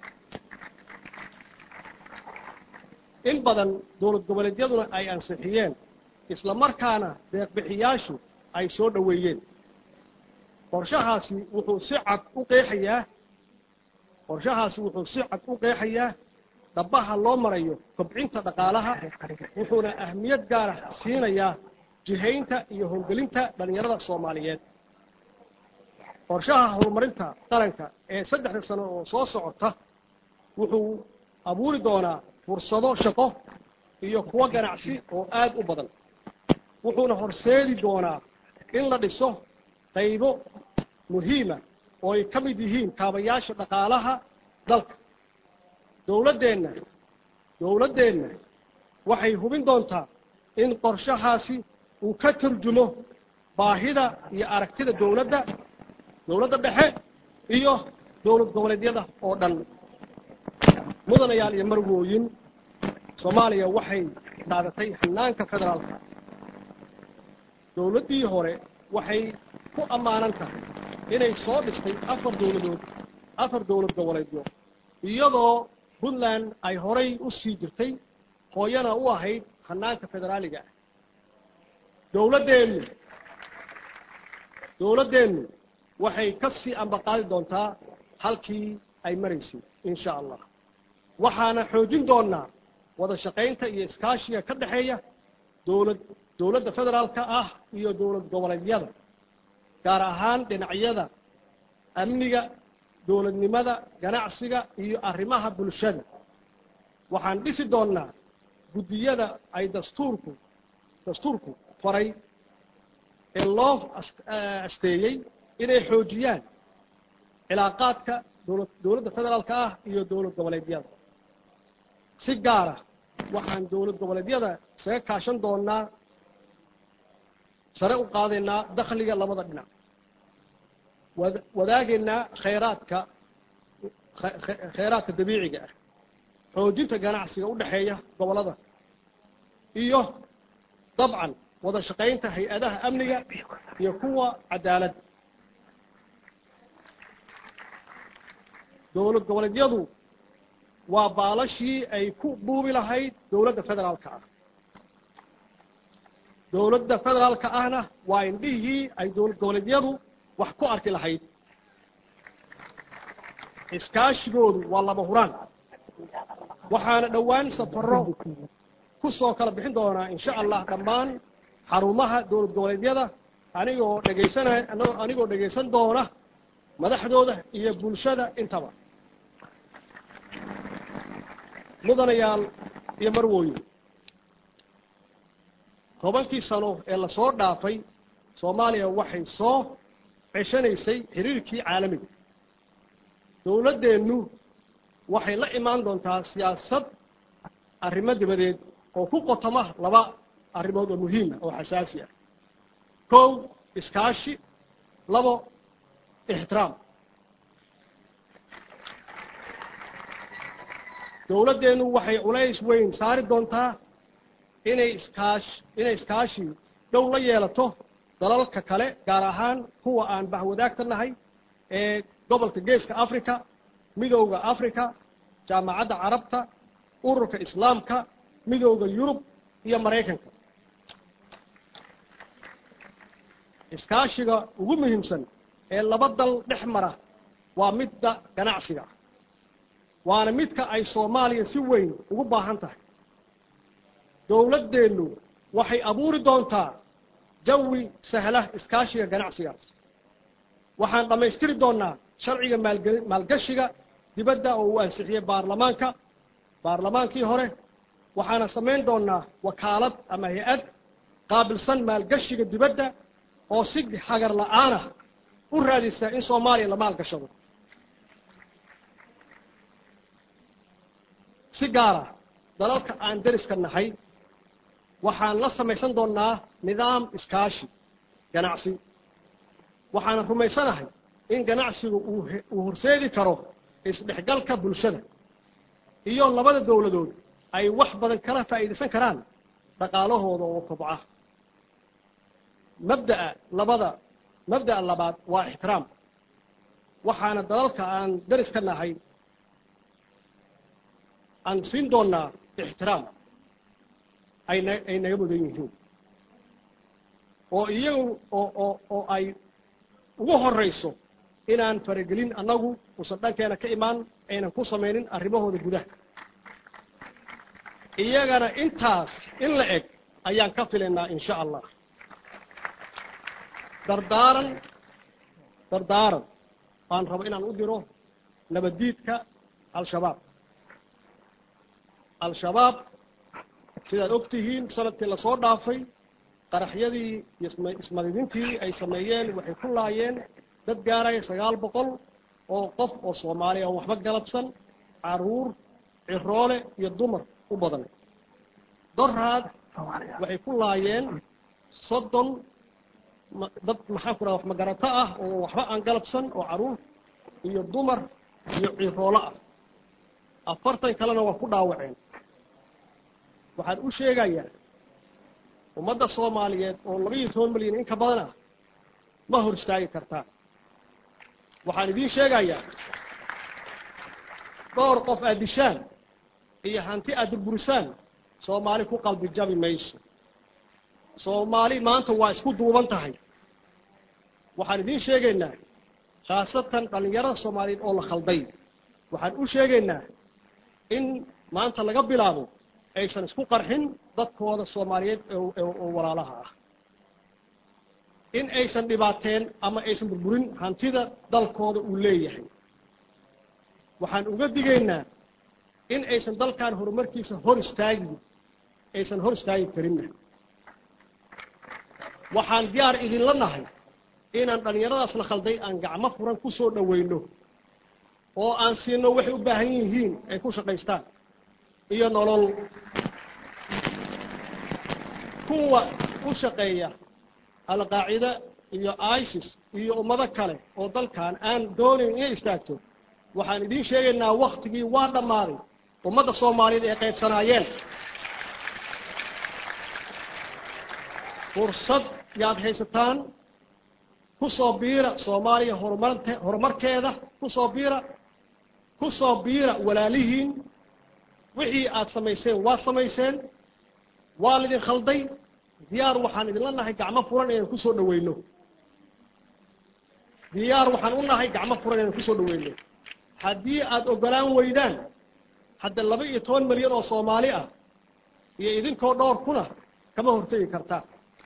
in badan dowlad goboleedyaduna ay ansixiyeen isla markaana deeqbixiyaashu ay soo dhoweeyeen qorshahaasi wuxuu si cad u qeexayaa qorshahaasi wuxuu si cad u qeexayaa dhabaha loo marayo kobcinta dhaqaalaha wuxuuna ahmiyad gaara siinayaa jihaynta iyo howlgelinta dhallinyarada soomaaliyeed qorshaha horumarinta qaranka ee saddexda sano oo soo socota wuxuu abuuri doonaa fursado shaqo iyo kuwo ganacsi oo aad u badan wuxuuna horseedi doonaa in la dhiso qaybo muhiima oo ay ka mid yihiin kaabayaasha dhaqaalaha dalka dawladdeenna dawladdeenna waxay hubin doontaa in qorshahaasi uu ka turjumo baahida iyo aragtida dawladda dawladda dhexe iyo dowlad goboleedyada oo dhan mudanayaal iyo marwooyin soomaaliya waxay qaadatay hanaanka federaalka dawladdii hore waxay ku ammaanan tahay inay soo dhistay afar dawladood afar dowlad goboleedyo iyadoo puntland ay horay u sii jirtay hooyana u ahayd hanaanka federaaliga ah dawladdeennu dawladdeennu waxay ka sii ambaqaadi doontaa halkii ay maraysay insha allah waxaana xoojin doonaa wada shaqaynta iyo iskaashiga ka dhexeeya dowlad dowladda federaalka ah iyo dowlad goboleedyada gaar ahaan dhinacyada amniga dowladnimada ganacsiga iyo arrimaha bulshada waxaan dhisi doonnaa guddiyada ay dastuurku dastuurku faray ee loo asteeyey inay xoojiyaan cilaaqaadka dowla dowladda federaalka ah iyo dowlad goboleedyada si gaara waxaan dowlad goboleedyada isaga kaashan doonaa sare u qaadaynaa dakhliga labada dhinac wad- wadaagaynaa khayraadka khe- khe- khayraadka dabiiciga ah xoojinta ganacsiga u dhexeeya gobollada iyo dabcan wada shaqaynta hay-adaha amniga iyo kuwa cadaaladda dowlad goboleedyadu waa baalashii ay ku buubi lahayd dowladda federaalka ah dowladda federaalka ahna waa indhihii ay dowlad goboleedyadu wax ku arki lahayd iskaashigoodu waa laba huraan waxaana dhowaan safaro ku soo kala bixin doonaa insha allah dhammaan xarumaha dowlad goboleedyada anigoo dhegaysanay anigoo dhegaysan doona madaxdooda iyo bulshada intaba mudanayaal iyo marwooyin tobankii sano ee lasoo dhaafay soomaaliya waxay soo ceshanaysay xiriirkii caalamiga dowladdeennu waxay la imaan doontaa siyaasad arrimo dibadeed oo ku qotoma laba arrimood oo muhiima oo xasaasi ah kow iskaashi labo ixtiraam dowladdeennu waxay culays weyn saari doontaa inay iskaash inay iskaashi dhow la yeelato dalalka kale gaar ahaan kuwa aan bahwadaagta nahay ee gobolka geeska africa midowda africa jaamacadda carabta ururka islaamka midowda yurub iyo maraykanka iskaashiga ugu muhiimsan ee laba dal dhex mara waa midda ganacsiga waana midka ay soomaaliya si weyn ugu baahan tahay dowladdeennu waxay abuuri doontaa jawi sahla iskaashiga ganacsigaas waxaan dhammaystiri doonaa sharciga maalge maalgashiga dibadda oo uu ansixiyey baarlamaanka baarlamaankii hore waxaana samayn doonaa wakaalad ama hay-ad qaabilsan maalgashiga dibadda oo si hagar la-aanah u raadisa in soomaaliya la maalgashado si gaara dalalka aan deriska nahay waxaan la samaysan doonaa nidaam iskaashi ganacsi waxaana rumaysanahay in ganacsigu uu uu horseedi karo isdhexgalka bulshada iyo labada dowladood ay wax badan kala faa'iidaysan karaan dhaqaalahooda oo kobca mabda'a labada mabda'a labaad waa ixtiraam waxaana dalalka aan deriska nahay aan siin doonaa ixtiraam ayna ay naga mudan yihiin oo iyagu oo oo oo ay ugu horrayso inaan faragelin annagu usan dhankeena ka imaan aynan ku samaynin arrimahooda gudaha iyagana intaas in la eg ayaan ka filaynaa insha allah dardaaran dardaaran baan rabo inaan u diro nabaddiidka al-shabaab al-shabaab sidaad og tihiin sanadkii lasoo dhaafay qaraxyadii iyo isma- ismadidintii ay sameeyeen waxay ku laayeen dad gaaraya sagaal boqol oo qof oo soomaaliya oo waxba galabsan caruur ciroole iyo dumar u badan doraad waxay ku laayeen soddon ma- dad maxaan ku dhaha wax magarato ah oo waxba aan galabsan oo caruur iyo dumar iyo ciroolo ah afartan kalena waa ku dhaawaceen waxaan u sheegayaa ummadda soomaaliyeed oo laba iyo toban milyan in ka badan ah ma hor istaagi kartaan waxaan idiin sheegayaa dhowr qof aad dishaan iyo hanti aad burburisaan soomaali ku qalbi jabi mayso soomaali maanta waa isku duuban tahay waxaan idiin sheegaynaa khaasatan dhallinyarada soomaaliyeed oo la khalday waxaan u sheegaynaa in maanta laga bilaabo aysan isku qarxin dadkooda soomaaliyeed oo oo walaalaha ah in aysan dhibaateen ama aysan burburin hantida dalkooda uu leeyahay waxaan uga digaynaa in aysan dalkan horumarkiisa hor istaagin aysan hor istaagi karinna waxaan diyaar idinla nahay inaan dhallinyaradaas la khalday aan gacmo furan ku soo dhoweyno oo aan siino waxay u baahan yihiin ay ku shaqaystaan iyo nolol kuwa u shaqeeya alqaacida iyo isis iyo ummado kale oo dalkan aan doonayn inay istaagto waxaan idiin sheegaynaa waktigii waa dhammaaday ummadda soomaaliyeed ay qaybsanaayeen fursad yaad haysataan ku soo biira soomaaliya horumarte horumarkeeda ku soo biira ku soo biira walaalihiin wixii aad samayseen waad samayseen waa lidin khalday diyaar waxaan idinla nahay gacmo furan inaan kusoo dhaweyno diyaar waxaan u nahay gacmo furan inaan kusoo dhaweyno haddii aada ogolaan weydaan hadda laba iyo toban milyan oo soomaali ah iyo idinkoo dhowr kuna kama hortegi kartaa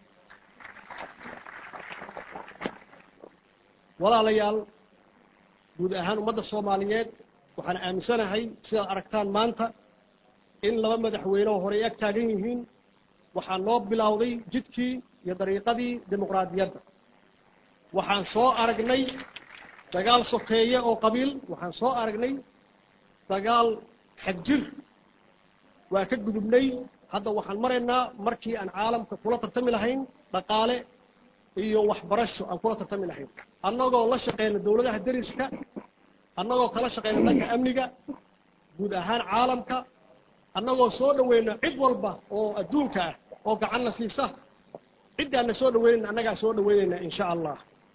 walaalayaal guud ahaan ummadda soomaaliyeed waxaan aaminsanahay sidaad aragtaan maanta in laba madaxweyne oo horey ag taagan yihiin waxaa noo bilowday jidkii iyo dariiqadii dimuqraadiyadda waxaan soo aragnay dagaal sokeeye oo qabiil waxaan soo aragnay dagaal xagjir waa ka gudubnay hadda waxaan maraynaa markii aan caalamka kula tartami lahayn dhaqaale iyo waxbarasho aan kula tartami lahayn annagoo la shaqeyna dowladaha deriska annagoo kala shaqeyna dhanka amniga guud ahaan caalamka annagoo soo dhaweyna cid walba oo adduunka ah oo gacanna siisa ciddaanna soo dhaweynayna annagaa soo dhaweynayna in sha allah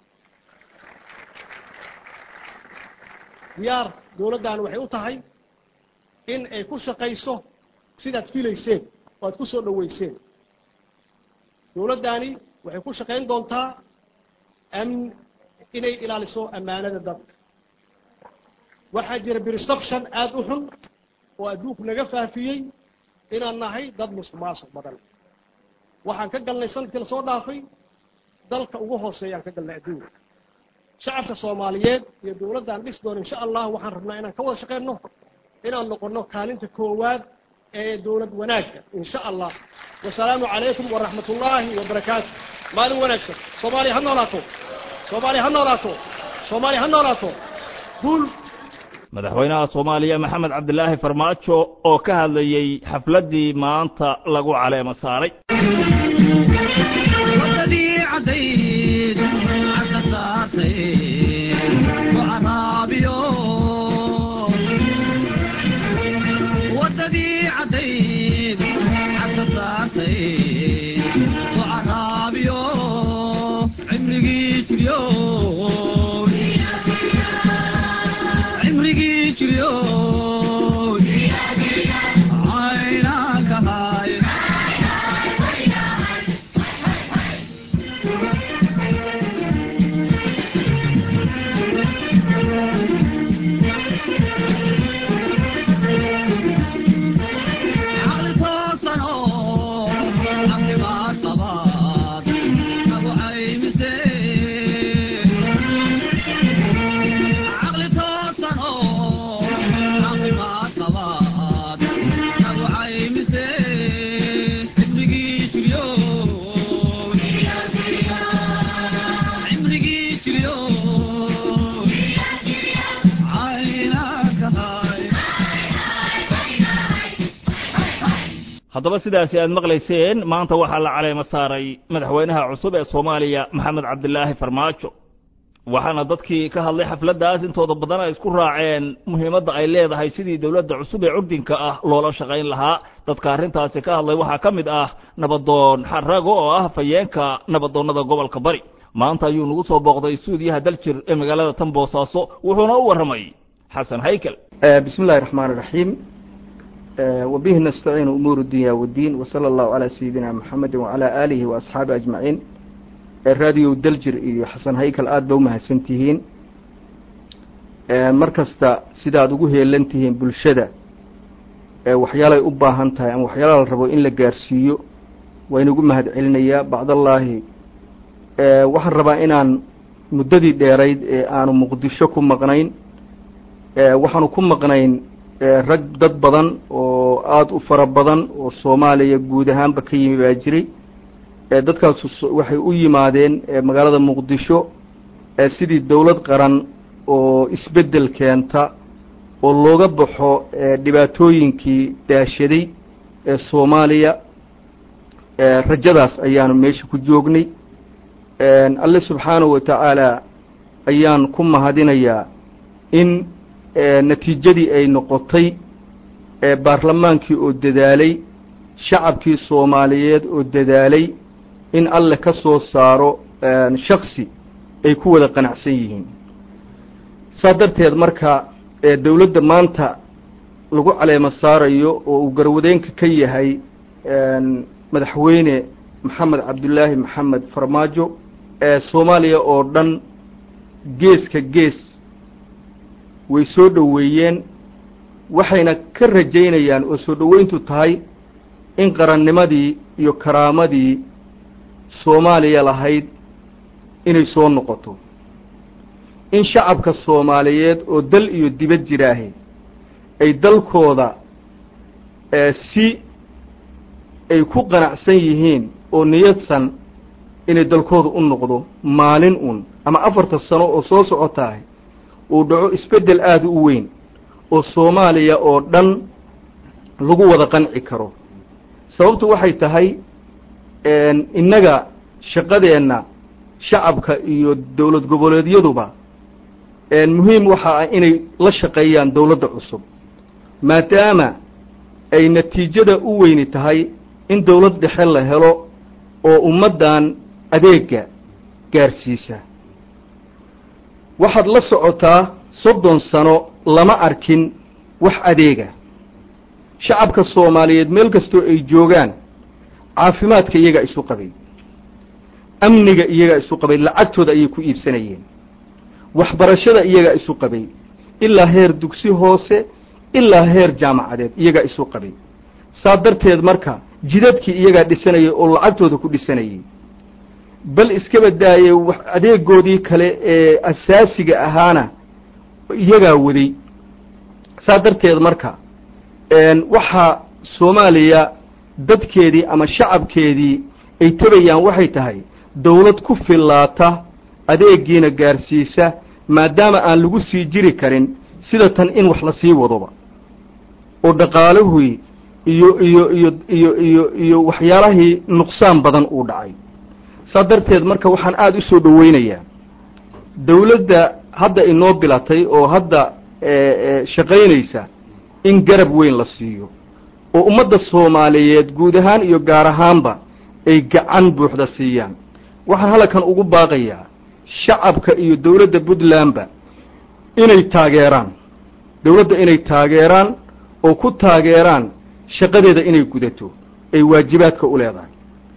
diyaar dowladdan waxay u tahay in ay ku shaqayso sidaad filayseen oo aad ku soo dhaweyseen dowladdaani waxay ku shaqayn doontaa amn inay ilaaliso ammaanada dadka waxaa jira perception aada u xun oo adduunku naga faafiyey inaan nahay dad musuq maasuq badan waxaan ka galnay sanadkii lasoo dhaafay dalka ugu hooseeyaan ka galnay adduunka shacabka soomaaliyeed iyo dowladdan dhis doon insha allah waxaan rabnaa inaan ka wada shaqeyno inaan noqono kaalinta koowaad ee dowlad wanaagga insha allah wasalaamu calaykum waraxmat ullaahi wabarakaatu maalin wanaagsan soomaaliya ha noolaato soomaaliya ha noolaato soomaaliya ha noolaato guul madaxweynaha soomaaliya maxamed cabdilaahi farmaajo oo ka hadlayey xafladdii maanta lagu caleemo saaray wadadii cadayd cagka saartay wacaraabiyo wadadii cadayd cagka saartay wacaraabiyo cimrigii jiryo cimrigii jiryo caynanka haay caqli toosan oo caafimaad qabaad nagu caymise caqli toosan oo caafimaad qabaad nagu caymise cimrigii jiryo cimrigii jiryo caynanka hay haddaba sidaasi aad maqlayseen maanta waxaa la caleemo saaray madaxweynaha cusub ee soomaaliya maxamed cabdilaahi farmaajo waxaana dadkii ka hadlay xafladdaas intooda badan ay isku raaceen muhiimadda ay leedahay sidii dowladda cusub ee curdinka ah loola shaqayn lahaa dadka arrintaasi ka hadlay waxaa ka mid ah nabadoon xarago oo ah fayeenka nabadoonnada gobolka bari maanta ayuu nagu soo booqday suudiyaha daljir ee magaalada tan boosaaso wuxuuna u warramay xasan haykel بسم الله الرحمن الرحيم آه، وبه نستعين أمور الدنيا والدين وصلى الله على سيدنا محمد وعلى آله وأصحابه أجمعين الراديو دلجر إيو حسن هيكل آد بوما هسنتهين آه، مركزتا سيداد ugu heelantihiin bulshada ee waxyaalay u baahan tahay ama waxyaala la rabo in la gaarsiiyo waa inugu mahad celinayaa bacdallaahi ee waxaan rabaa inaan muddadii dheerayd ee aanu muqdisho ku maqnayn ee waxaanu ku maqnayn ee rag dad badan oo aada u fara badan oo soomaaliya guud ahaanba ka yimi baa jiray dadkaasu waxay u yimaadeen magaalada muqdisho sidii dowlad qaran oo isbeddel keenta oo looga baxo dhibaatooyinkii daashaday ee soomaaliya rajadaas ayaanu meesha ku joognay alle subxaanahu wa tacaala ayaan ku mahadinayaa in natiijadii ay noqotay baarlamaankii oo dadaalay shacabkii soomaaliyeed oo dadaalay in alle ka soo saaro shaksi ay ku wada qanacsan yihiin saa darteed marka dowladda maanta lagu caleemo saarayo oo uu garwadeenka ka yahay madaxweyne maxamed cabdullaahi maxamed farmaajo soomaaliya oo dhan geeska gees way soo dhoweeyeen waxayna ka rajaynayaan oo soo dhoweyntu tahay in qarannimadii iyo karaamadii soomaaliya lahayd inay soo noqoto in shacabka soomaaliyeed oo dal iyo dibad jiraahe ay dalkooda si ay ku qanacsan yihiin oo niyadsan inay dalkooda u noqdo maalin un ama afarta sano oo soo socotahay uu dhaco isbeddel aada u weyn oo soomaaliya oo dhan lagu wada qanci karo sababtu waxay tahay innaga shaqadeenna shacabka iyo dowlad goboleedyaduba muhiim waxa ah inay la shaqeeyaan dowladda cusub maadaama ay natiijada u weyni tahay in dowlad dhexe la helo oo ummaddan adeega gaarsiisa waxaad la socotaa soddon sano lama arkin wax adeega shacabka soomaaliyeed meel kastoo ay joogaan caafimaadka iyagaa isu qabay amniga iyagaa isu qabay lacagtooda ayay ku iibsanayeen waxbarashada iyagaa isu qabay ilaa heer dugsi hoose ilaa heer jaamacadeed iyagaa isu qabay saa darteed marka jidadkii iyagaa dhisanayay oo lacagtooda ku dhisanayay bal iskaba daaye adeegoodii kale ee asaasiga ahaana iyagaa waday saa darteed marka waxaa soomaaliya dadkeedii ama shacabkeedii ay tabayaan waxay tahay dowlad ku fillaata adeegiina gaarsiisa maadaama aan lagu sii jiri karin sida tan in wax la sii wadoba oo dhaqaalahii iyo iyo iyo iyo iyo iyo waxyaalahii nuqsaan badan uu dhacay saa darteed marka waxaan aada u soo dhoweynayaa dowladda hadda inoo bilatay oo hadda shaqaynaysa in garab weyn la siiyo oo ummadda soomaaliyeed guud ahaan iyo gaar ahaanba ay gacan buuxda siiyaan waxaan halkan ugu baaqayaa shacabka iyo dowladda puntlandba inay taageeraan dowladda inay taageeraan oo ku taageeraan shaqadeeda inay gudato ay waajibaadka u leedahay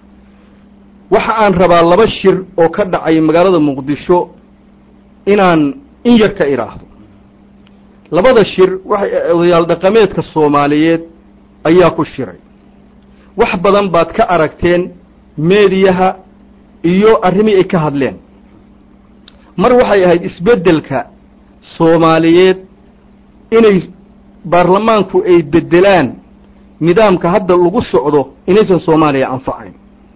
waxa aan rabaa laba shir oo ka dhacay magaalada muqdisho inaan in yar ka idhaahdo labada shir waxay odayaal dhaqameedka soomaaliyeed ayaa ku shiray wax badan baad ka aragteen meediyaha iyo arrimii ay ka hadleen mar waxay ahayd isbeddelka soomaaliyeed inay baarlamaanku ay beddelaan nidaamka hadda lagu socdo inaysan soomaaliya anfacayn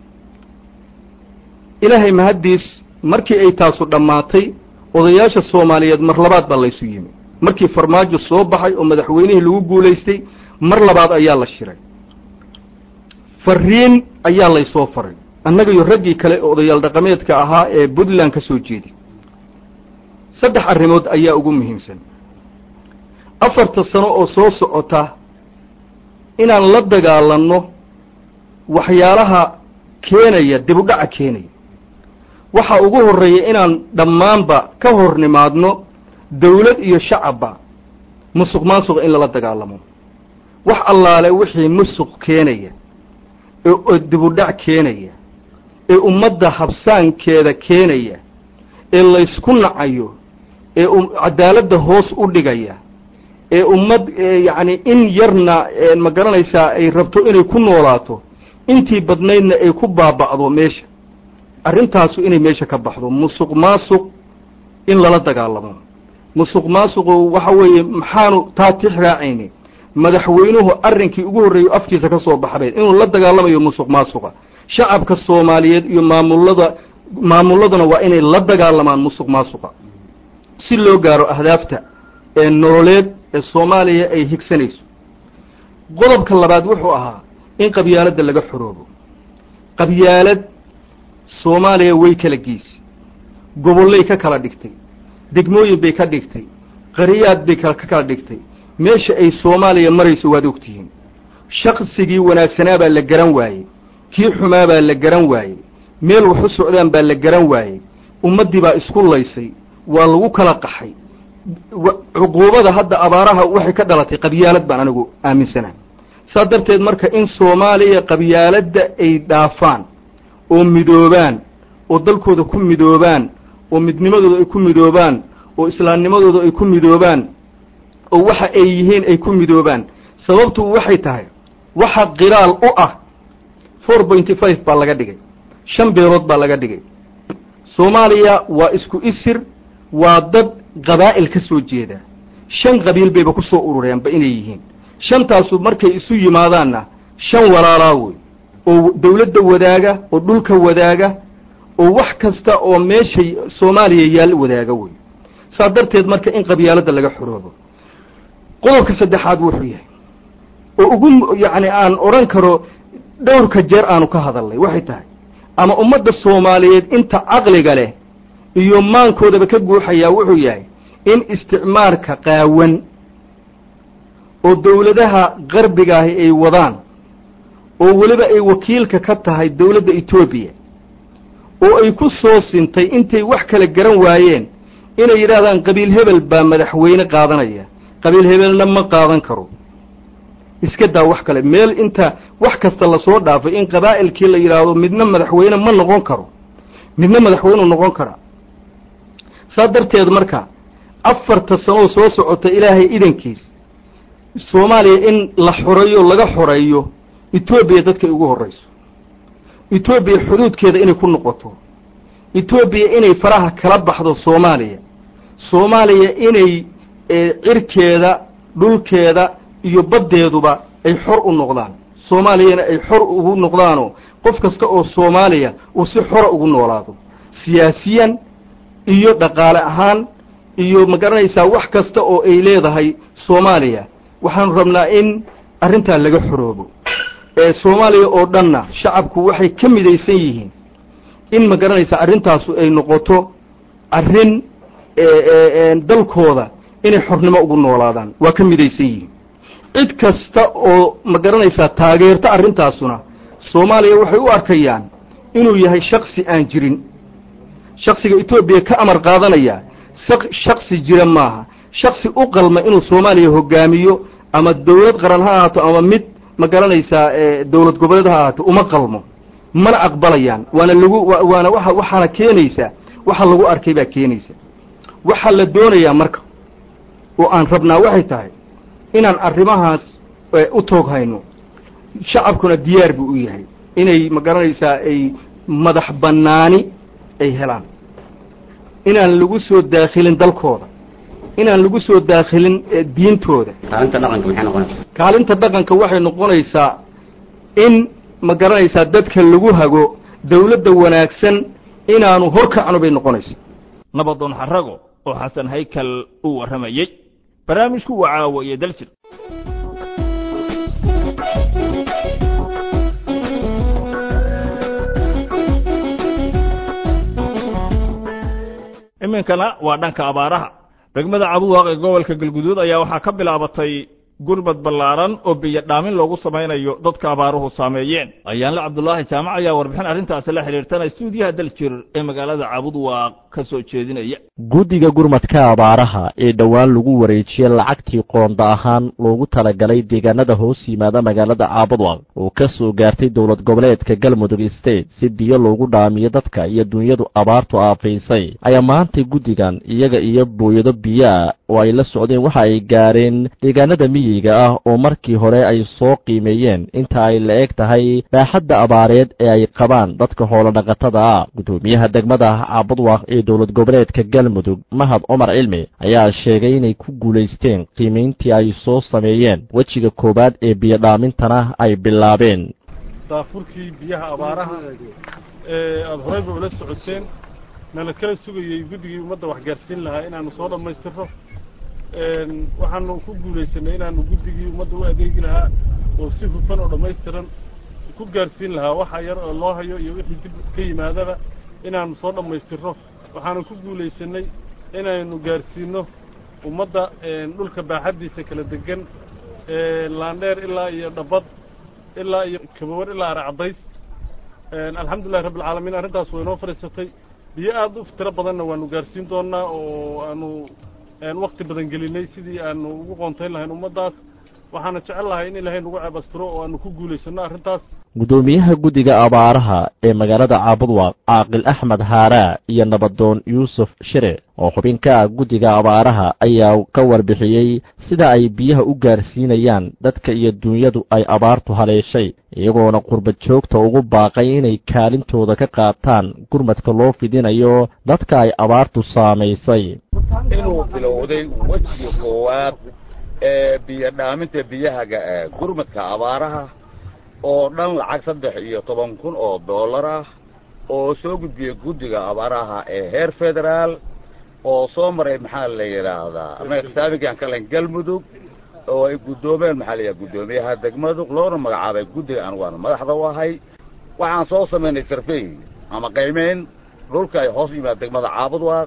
ilaahay mahaddiis markii ay taasu dhammaatay odayaasha soomaaliyeed mar labaad baa laysu yimi markii farmaajo soo baxay oo madaxweynihii lagu guulaystay mar labaad ayaa la shiray fariin ayaa laysoo faray annaga iyo raggii kale oo odayaal dhaqameedka ahaa ee puntland ka soo jeedi saddex arrimood ayaa ugu muhiimsan afarta sano oo soo socota inaan la dagaalanno waxyaalaha keenaya dibudhaca keenaya waxaa ugu horreeya inaan dhammaanba ka hor nimaadno dawlad iyo shacabba musuq maasuqa in lala dagaalamo wax allaale wixii musuq keenaya ee dibudhac keenaya ee ummadda habsaankeeda keenaya ee laysku nacayo ee cadaaladda hoos u dhigaya ee ummad yacni in yarna ma garanaysaa ay rabto inay ku noolaato intii badnaydna ay ku baaba'do meesha arrintaasu inay meesha ka baxdo musuq maasuq in lala dagaalamo musuq maasuqu waxa weeye maxaanu taa tix raacayni madaxweynuhu arrinkii ugu horreeyo afkiisa ka soo baxbayd inuu la dagaalamayo musuq maasuqa shacabka soomaaliyeed iyo maamulada maamulladuna waa inay la dagaalamaan musuq maasuqa si loo gaaro ahdaafta ee nololeed ee soomaaliya ay higsanayso qodobka labaad wuxuu ahaa in qabyaaladda laga xoroobo qabyaalad soomaaliya way kala geysay gobollay ka kala dhigtay degmooyin bay ka dhigtay qariyaad bay ka kala dhigtay meesha ay soomaaliya marayso waad ogtihiin shaqsigii wanaagsanaa baa la garan waayey kii xumaa baa la garan waayey meel wax u socdaan baa la garan waayey ummaddii baa isku laysay waa lagu kala qaxay cuquubada hadda abaaraha waxay ka dhalatay qabyaalad baan anigu aaminsanahay saas darteed marka in soomaaliya qabyaaladda ay dhaafaan oo midoobaan oo dalkooda ku midoobaan oo midnimadooda ay ku midoobaan oo islaamnimadooda ay ku midoobaan oo waxa ay yihiin ay ku midoobaan sababtu waxay tahay waxa khilaal u ah four pointy five baa laga dhigay shan beelood baa laga dhigay soomaaliya waa isku isir waa dad qabaa'il ka soo jeeda shan qabiil bayba ku soo urureenba inay yihiin shantaasu markay isu yimaadaanna shan walaalaa wey oo dawladda wadaaga oo dhulka wadaaga oo wax kasta oo meeshay soomaaliya yaal wadaaga wey saas darteed marka in qabyaaladda laga xoroobo qodobka saddexaad wuxuu yahay oo ugu yacni aan odhan karo dhowrka jeer aanu ka hadalnay waxay tahay ama ummadda soomaaliyeed inta caqliga leh iyo maankoodaba ka guuxayaa wuxuu yahay in isticmaarka qaawan oo dawladaha qarbigaahi ay wadaan oo weliba ay wakiilka ka tahay dawladda etoobiya oo ay ku soo sintay intay wax kala garan waayeen inay yidhaahdaan qabiil hebel baa madaxweyne qaadanaya qabiil hebelna ma qaadan karo iska daa wax kale meel inta wax kasta lasoo dhaafay in qabaa'ilkii la yidhaahdo midna madaxweyne ma noqon karo midna madaxweyneu noqon karaa saas darteed marka afarta sanoo soo socota ilaahay idankiis soomaaliya in la xoreeyo laga xoreeyo etoobiya dadkay ugu horrayso etoobiya xuduudkeeda inay ku noqoto etoobiya inay faraha kala baxdo soomaaliya soomaaliya inay cirkeeda dhulkeeda iyo baddeeduba ay xor u noqdaan soomaaliyana ay xor ugu noqdaanoo qof kasta oo soomaaliya uu si xora ugu noolaado siyaasiyan iyo dhaqaale ahaan iyo ma garanaysaa wax kasta oo ay leedahay soomaaliya waxaanu rabnaa in arrintaa laga xoroobo ee soomaaliya oo dhanna shacabku waxay ka midaysan yihiin in ma garanaysaa arrintaasu ay noqoto arrin dalkooda inay xornimo ugu noolaadaan waa ka midaysan yihiin cid kasta oo ma garanaysaa taageerta arrintaasuna soomaaliya waxay u arkayaan inuu yahay shaksi aan jirin shaksiga etoobiya ka amar qaadanaya shaksi jira maaha shaksi u qalma inuu soomaaliya hogaamiyo ama dawlad qaran ha ahaato ama mid ma garanaysaa dawlad goboleed ha ahaato uma qalmo mana aqbalayaan waana lagu waana waa waxaana keenaysaa waxa lagu arkay baa keenaysa waxaa la doonayaa marka oo aan rabnaa waxay tahay inaan arrimahaas u toog hayno shacabkuna diyaar buu u yahay inay ma garanaysaa ay madax bannaani ay helaan inaan lagu soo daakhilin dalkooda inaan lagu soo daakhilin diintooda kaalinta dhaqanka maxay noqonaysaa kaalinta dhaqanka waxay noqonaysaa in ma garanaysaa dadka lagu hago dawladda wanaagsan inaanu horkacno bay noqonaysa nabadoon xarago oo xasan haykal uu warramayey barnaamijku waa caawa iyo daljir iminkana waa dhanka abaaraha degmada cabuwaaq ee gobolka galguduud ayaa waxaa ka bilaabatay gurbad ballaaran oo biyo dhaamin loogu samaynayo dadka abaaruhu saameeyeen ayaanle cabdulaahi jaamac ayaa warbixin arrintaasi la xidhiirtana stuudiyaha daljir ee magaalada cabudwaaq ka soo jeedinaya guddiga gurmadka abaaraha ee dhowaan lagu wareejiyey lacagtii qoonda ahaan loogu talagalay deegaanada hoos yimaada magaalada caabudwaq oo ka soo gaartay dowlad goboleedka galmudug state si biyo loogu dhaamiyo dadka iyo dunyadu abaartu aafaysay ayaa maantay guddigan iyaga iyo booyado biyoa oo ay la socdeen waxa ay gaareen deegaanada miyiga ah oo markii hore ay soo qiimeeyeen inta ay la eg tahay baaxadda abaareed ee ay qabaan dadka xoolodhaqatada ah guddoomiyaha degmada caabudwaq ee dowlad goboleedka galmudug mahad cumar cilmi ayaa sheegay inay ku guulaysteen qiimayntii ay soo sameeyeen wejiga koowaad ee biyodhaamintana ay bilaabeen daafurkii biyaha abaaraha ee aada horeyba ula socoteen nala kala sugayey guddigii ummadda waxgaarsiin lahaa inaanu soo dhammaystirno waxaanu ku guulaysanay inaanu guddigii ummadda u adeegi lahaa oo si hufan oo dhammaystiran ku gaarsiin lahaa waxa yar oo loo hayo iyo wixii dib ka yimaadaba inaanu soo dhammaystirno waxaanu ku guulaysanay inaynu gaarsiino ummadda dhulka baaxaddiisa kala degan laandheer ilaa iyo dhabad ilaa iyo kabawar ilaa aracadays alxamdulillahi rabbi alcaalamiin arrintaas way inoo fadhiisatay biyo aad u tiro badanna waanu gaarsiin doonaa oo aanu wakti badan gelinay sidii aanu ugu qoontayn lahayn ummaddaas waxaana jecel lahay in ilaahay nagu ceebastiro oo aanu ku guulaysanno arrintaas guddoomiyaha guddiga abaaraha ee magaalada caabudwaaq caaqil axmed haaraa iyo nabadoon yuusuf shire oo xubin ka ah guddiga abaaraha ayaa ka warbixiyey sida ay biyaha u gaarsiinayaan dadka iyo duunyadu ay abaartu haleeshay iyagoona qurbad joogta ugu baaqay inay kaalintooda ka qaataan gurmadka loo fidinayo dadka ay abaartu saamaysay inuu bilowday wejiga koowaad ee biyo dhaaminta biyahaga ee gurmadka abaaraha oo dhan lacag saddex iyo toban kun oo dollar ah oo soo gudbiyey guddiga abaaraha ee heer federaal oo soo maray maxaa la yidhaahdaa annaga xisaabigaan ka lahayn galmudug oo ay guddoomeen maxaa la yidhaha guddoomiyaha degmadug loona magacaabay guddiga anigu aan madaxda u ahay waxaan soo samaynay sarfey ama qaymeyn dhulka ay hoos yimaad degmada caabudwaaq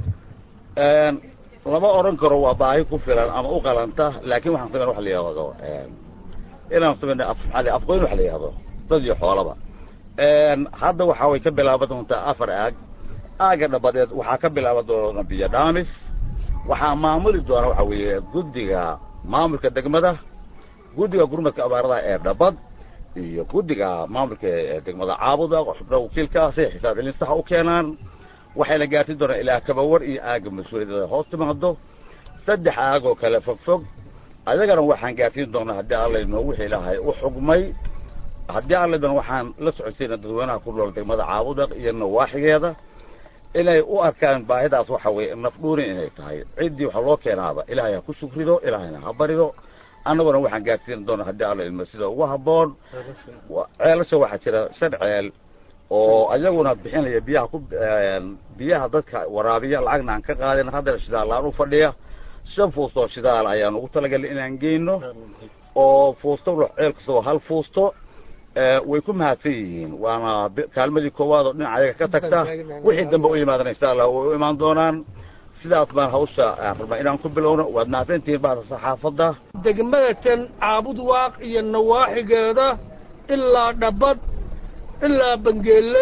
lama odhan karo waa baahi ku filan ama u qalanta laakiin waxaan samayn waxa la yidhahdo inaan samayno afmaali afqoyn waxa la yidhahdo dad iyo xoolaba hadda waxaa way ka bilaaban doontaa afar aag aagga dhabadeed waxaa ka bilaaban doona biyo dhaamis waxaa maamuli doona waxa weeye guddiga maamulka degmada guddiga gurmadka abaaradaha ee dhabad iyo guddiga maamulka ee degmada caabuda xubna wakiilka si xisaab celin saxa u keenaan waxayna gaarsin doonaan ilaa kabawar iyo aagga mas-uuliyadda hoos timaado saddex aag oo kale fog fog adagana waxaan gaarsiin doonaa haddii allaydno wixii ilaahay u xugmay haddii allaydna waxaan la socodsiina dadweynaha ku nool degmada caabudaq iyo nawaaxigeeda inay u arkaan baahidaas waxa weeye nafdhuuni inay tahay ciddii waxa loo keenaaba ilaahay ha ku shukrido ilaahayna ha barido annaguna waxaan gaarsiin doonaa haddii allaydno sida ugu habboon ceelasha waxaa jira shan ceel oo ayaguna bixinaya biyaha ku biyaha dadka waraabiya lacagna aan ka qaadin haddana shidaallaan u fadhiya shan fuustoo shidaal ayaan ugu talagalay inaan geyno oo fuusto ceel kastoo hal fuusto way ku mahadsan yihiin waana kaalmadii koowaad oo dhinaca ayaga ka tagta wixii dambe u yimaadana insha allah way u imaan doonaan sidaas baan hawsha rabnaa inaan ku bilowno waad mahadsantihiin bahda saxaafadda degmada tan caabud waaq iyo nawaaxigeeda ilaa dhabad ilaa bangeelle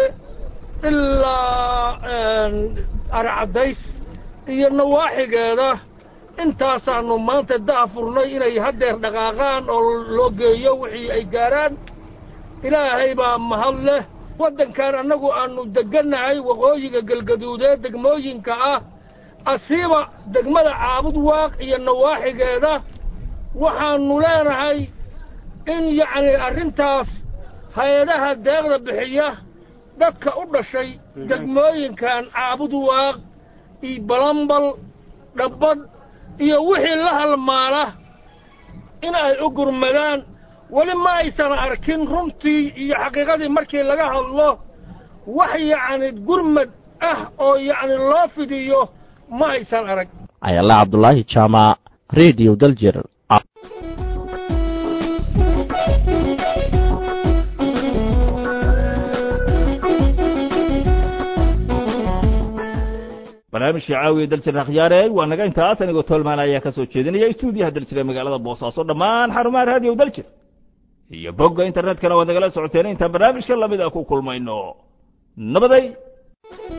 ilaa arcadays iyo nawaaxigeeda intaasaanu maanta daafurnay inay haddeer dhaqaaqaan oo loo geeyo wixii ay gaaraan ilaahay baa mahad leh waddankan annagu aannu deggannahay waqooyiga galgaduudeed degmooyinka ah asiiba degmada caabud waaq iyo nawaaxigeeda waxaannu leenahay in yacni arrintaas hay-adaha deeqda bixiya dadka u dhashay degmooyinkan caabud waaq iyo balambal dhabbad iyo wixii la halmaala in ay u gurmadaan weli ma aysan arkin runtii iyo xaqiiqadii markii laga hadlo wax yacni gurmad ah oo yacni loo fidiyo ma aysan arag ayala cabdulaahi jaamac radio daljir barnaamijka caawiya daljir akhyaare waa naga intaas anigoo tolmaan ayaa ka soo jeedinaya stuudiyaha daljir ee magaalada boosaaso dhammaan xarumaha raadiyo daljir iyo bogga internetkana waad nagala socoteen intaan barnaamijka lamid a ku kulmayno nabaday